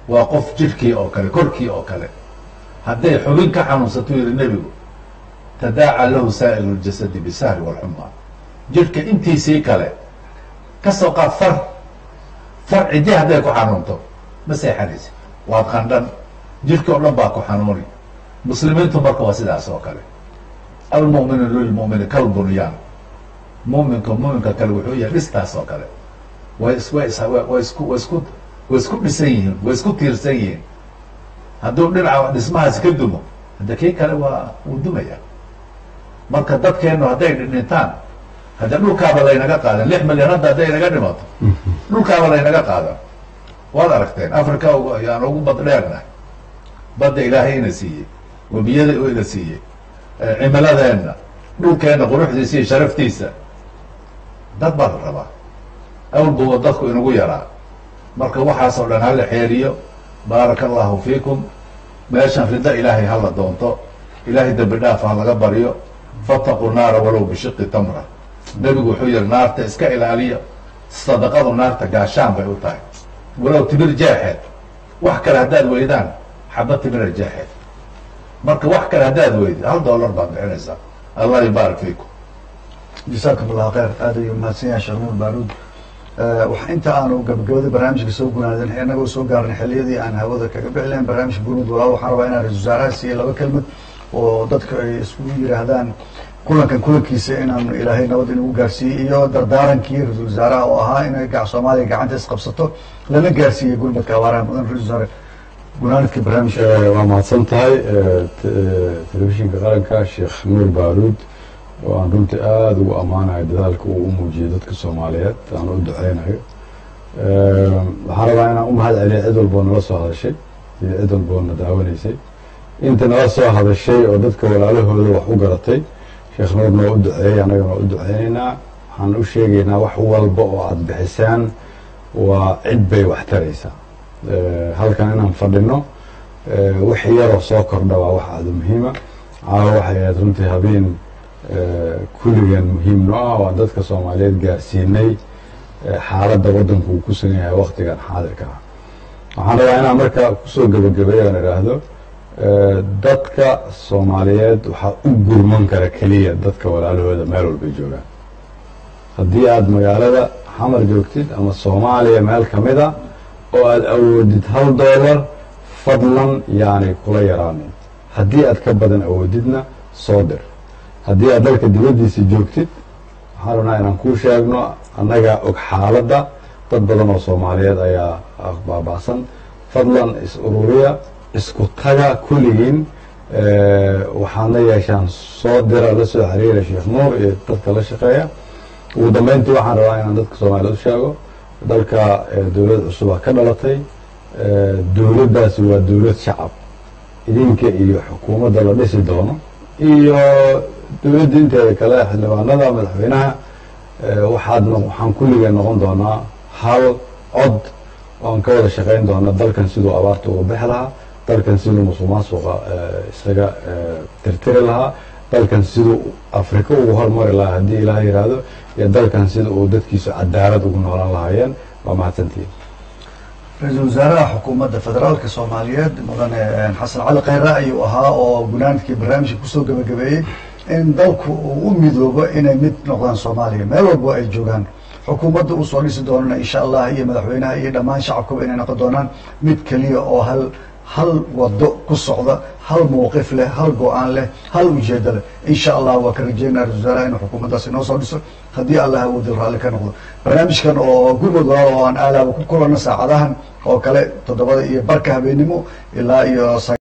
Speaker 2: waa qof jidhkii oo kale korkii oo kale hadday xubin ka xanuunsato yihi nebigu tadaaca lahu saa'ilu ljasadi bisahri walxuma jidhka intiisii kale kasoo qaad far far ciddi hadday ku xanuunto ma seexanaysa waad qandhan jidhka oo dhan baa ku xanuuni muslimiintu marka waa sidaas oo kale almu'minu lilmu'mini kalbunyaan muminka muminka kale wuxuu yahay dhistaas oo kale way is way is way isku way isku way isku dhisan yihiin way isku tiirsan yihiin hadduu dhinaca dhismahaasi ka dumo hadda kii kale waa wuu dumaya marka dadkeenu hadday dhintaan hadda dhulkaaba laynaga qaadan lix milyan hadda hadday naga dhimato dhulkaaba laynaga qaadan waad aragteen africa ayaan ugu bad dheernahay badda ilaahay ina siiyey webiyada u ina siiyey cimiladeenna dhulkeenna quruxdiisa iyo sharaftiisa dad baa la rabaa awlbuwa dadku inagu yaraa marka waxaas oo dhan hala xeeriyo baaraka allahu fiikum meeshan rido ilaahay hala doonto ilaahay dembi dhaaf ha laga baryo fataquu naara walow bishiqi tamra nebigu wuxuu yihi naarta iska ilaaliya sadaqadu naarta gaashaan bay u tahay walow timir jeexeed wax kale haddaad weydaan xaba timira jeexeed marka wax kale haddaad weydid hal dollar baad bixinaysaa allah yubaarak fiikum
Speaker 1: jasaakum allahu khayr aad ayuu mahadsan yahay sheekh nuur baaruud wax inta aanu gabagabada barnaamijka soo gunaadin inagoo soo gaarnay xiliyadii aan hawada kaga bixi lahayn barnaamijka gurmud walaal waxaan rabaa inaan ra-isul wasaaraha siiya laba kelmad oo dadka ay iskugu yidhaahdaan kulankan kulankiisa inaan ilaahay nabad inagu gaarsiiyey iyo dardaarankii ra-isul wasaaraha oo ahaa inay gac soomaaliya gacanta isqabsato lana gaarsiiyey gurmadka abaaraha mudan ra-isul wasaare gunaanadka barnaamijka
Speaker 3: waa mahadsan tahay telefishinka qaranka sheekh nuur baaruud oo aan runtii aada ugu ammaanayo dadaalka uu u muujiyey dadka soomaaliyeed aan u duceynayo waxaan rabaa inaan u mahad celiya cid walboo nala soo hadashay iyo cid walboo na daawanaysay inta nala soo hadashay oo dadka walaalahooda wax u garatay sheekh nuurna waa u duceeyey annagana waa u duceynaynaa waxaan u sheegaynaa wax walba oo aada bixisaan waa cid bay wax taraysaa halkan inaan fadhino wix yaroo soo kordha waa wax aada muhiima caawa waxay ahayd runtii habeen kulligeen muhiim no ah waan dadka soomaaliyeed gaarsiinay xaaladda waddanku uu ku sugan yahay waktigan xaadirka ah waxaan rabaa inaan markaa kusoo gebagabeeyo aan idhaahdo dadka soomaaliyeed waxaa u gurman kara keliya dadka walaalahooda meel walbay joogaan haddii aada magaalada xamar joogtid ama soomaaliya meel kamid a oo aada awoodid hal dollar fadlan yaanay kula yaraanin haddii aad ka badan awoodidna soo dir haddii aad dalka dibaddiisa joogtid waxaan rabnaa inaan kuu sheegno annaga og xaaladda dad badan oo soomaaliyeed ayaa baaba'san fadlan is ururiya isku taga kulligiin waxaadna yeeshaan soo dira la soo xiriira sheekh nuur iyo dadka la shaqeeya ugu dambeyntii waxaan rabaa inaan dadka soomaaliyeed u sheego dalka dowlad cusubaa ka dhalatay dowladdaasi waa dowlad shacab idinka iyo xukuumadda la dhisi doono iyo dowladda inteeda kale xildhibaanada madaxweynaha waxaad waxaan kulligeen noqon doonaa hal cod oan ka wada shaqeyn doona dalkan siduu abaarta uga bixi lahaa dalkan siduu musuq maasuqa isaga tirtiri lahaa dalkan siduu afrika ugu hormari lahaa haddii ilaah yidhaahdo iyo dalkan sida uu dadkiisu cadaalad ugu noolaan lahaayeen waa mahadsantihin
Speaker 1: ra-iisul wasaaraha xukuumadda federaalka soomaaliyeed mudane xasan cali khayre ayuu ahaa oo gunaanadkii barnaamijka kusoo gebagabeeyey in dalku uu u midoobo inay mid noqdaan soomaaliya meel walbo ay joogaan xukuumadda uu soo dhisi doonana insha allah iyo madaxweynaha iyo dhammaan shacabkaba inay noqon doonaan mid keliya oo hal hal wado ku socda hal mawqif leh hal go-aan leh hal ujeedo leh insha allah waa ka rajeynaya ra-isul wasaaraha inuu xukuumaddaas inoo soo dhiso haddii allah awoodil raalli ka noqdo barnaamijkan oo gurmud walaal oo aan aalaaba ku kulanno saacadahan oo kale toddobada iyo barka habeenimo ilaa iyo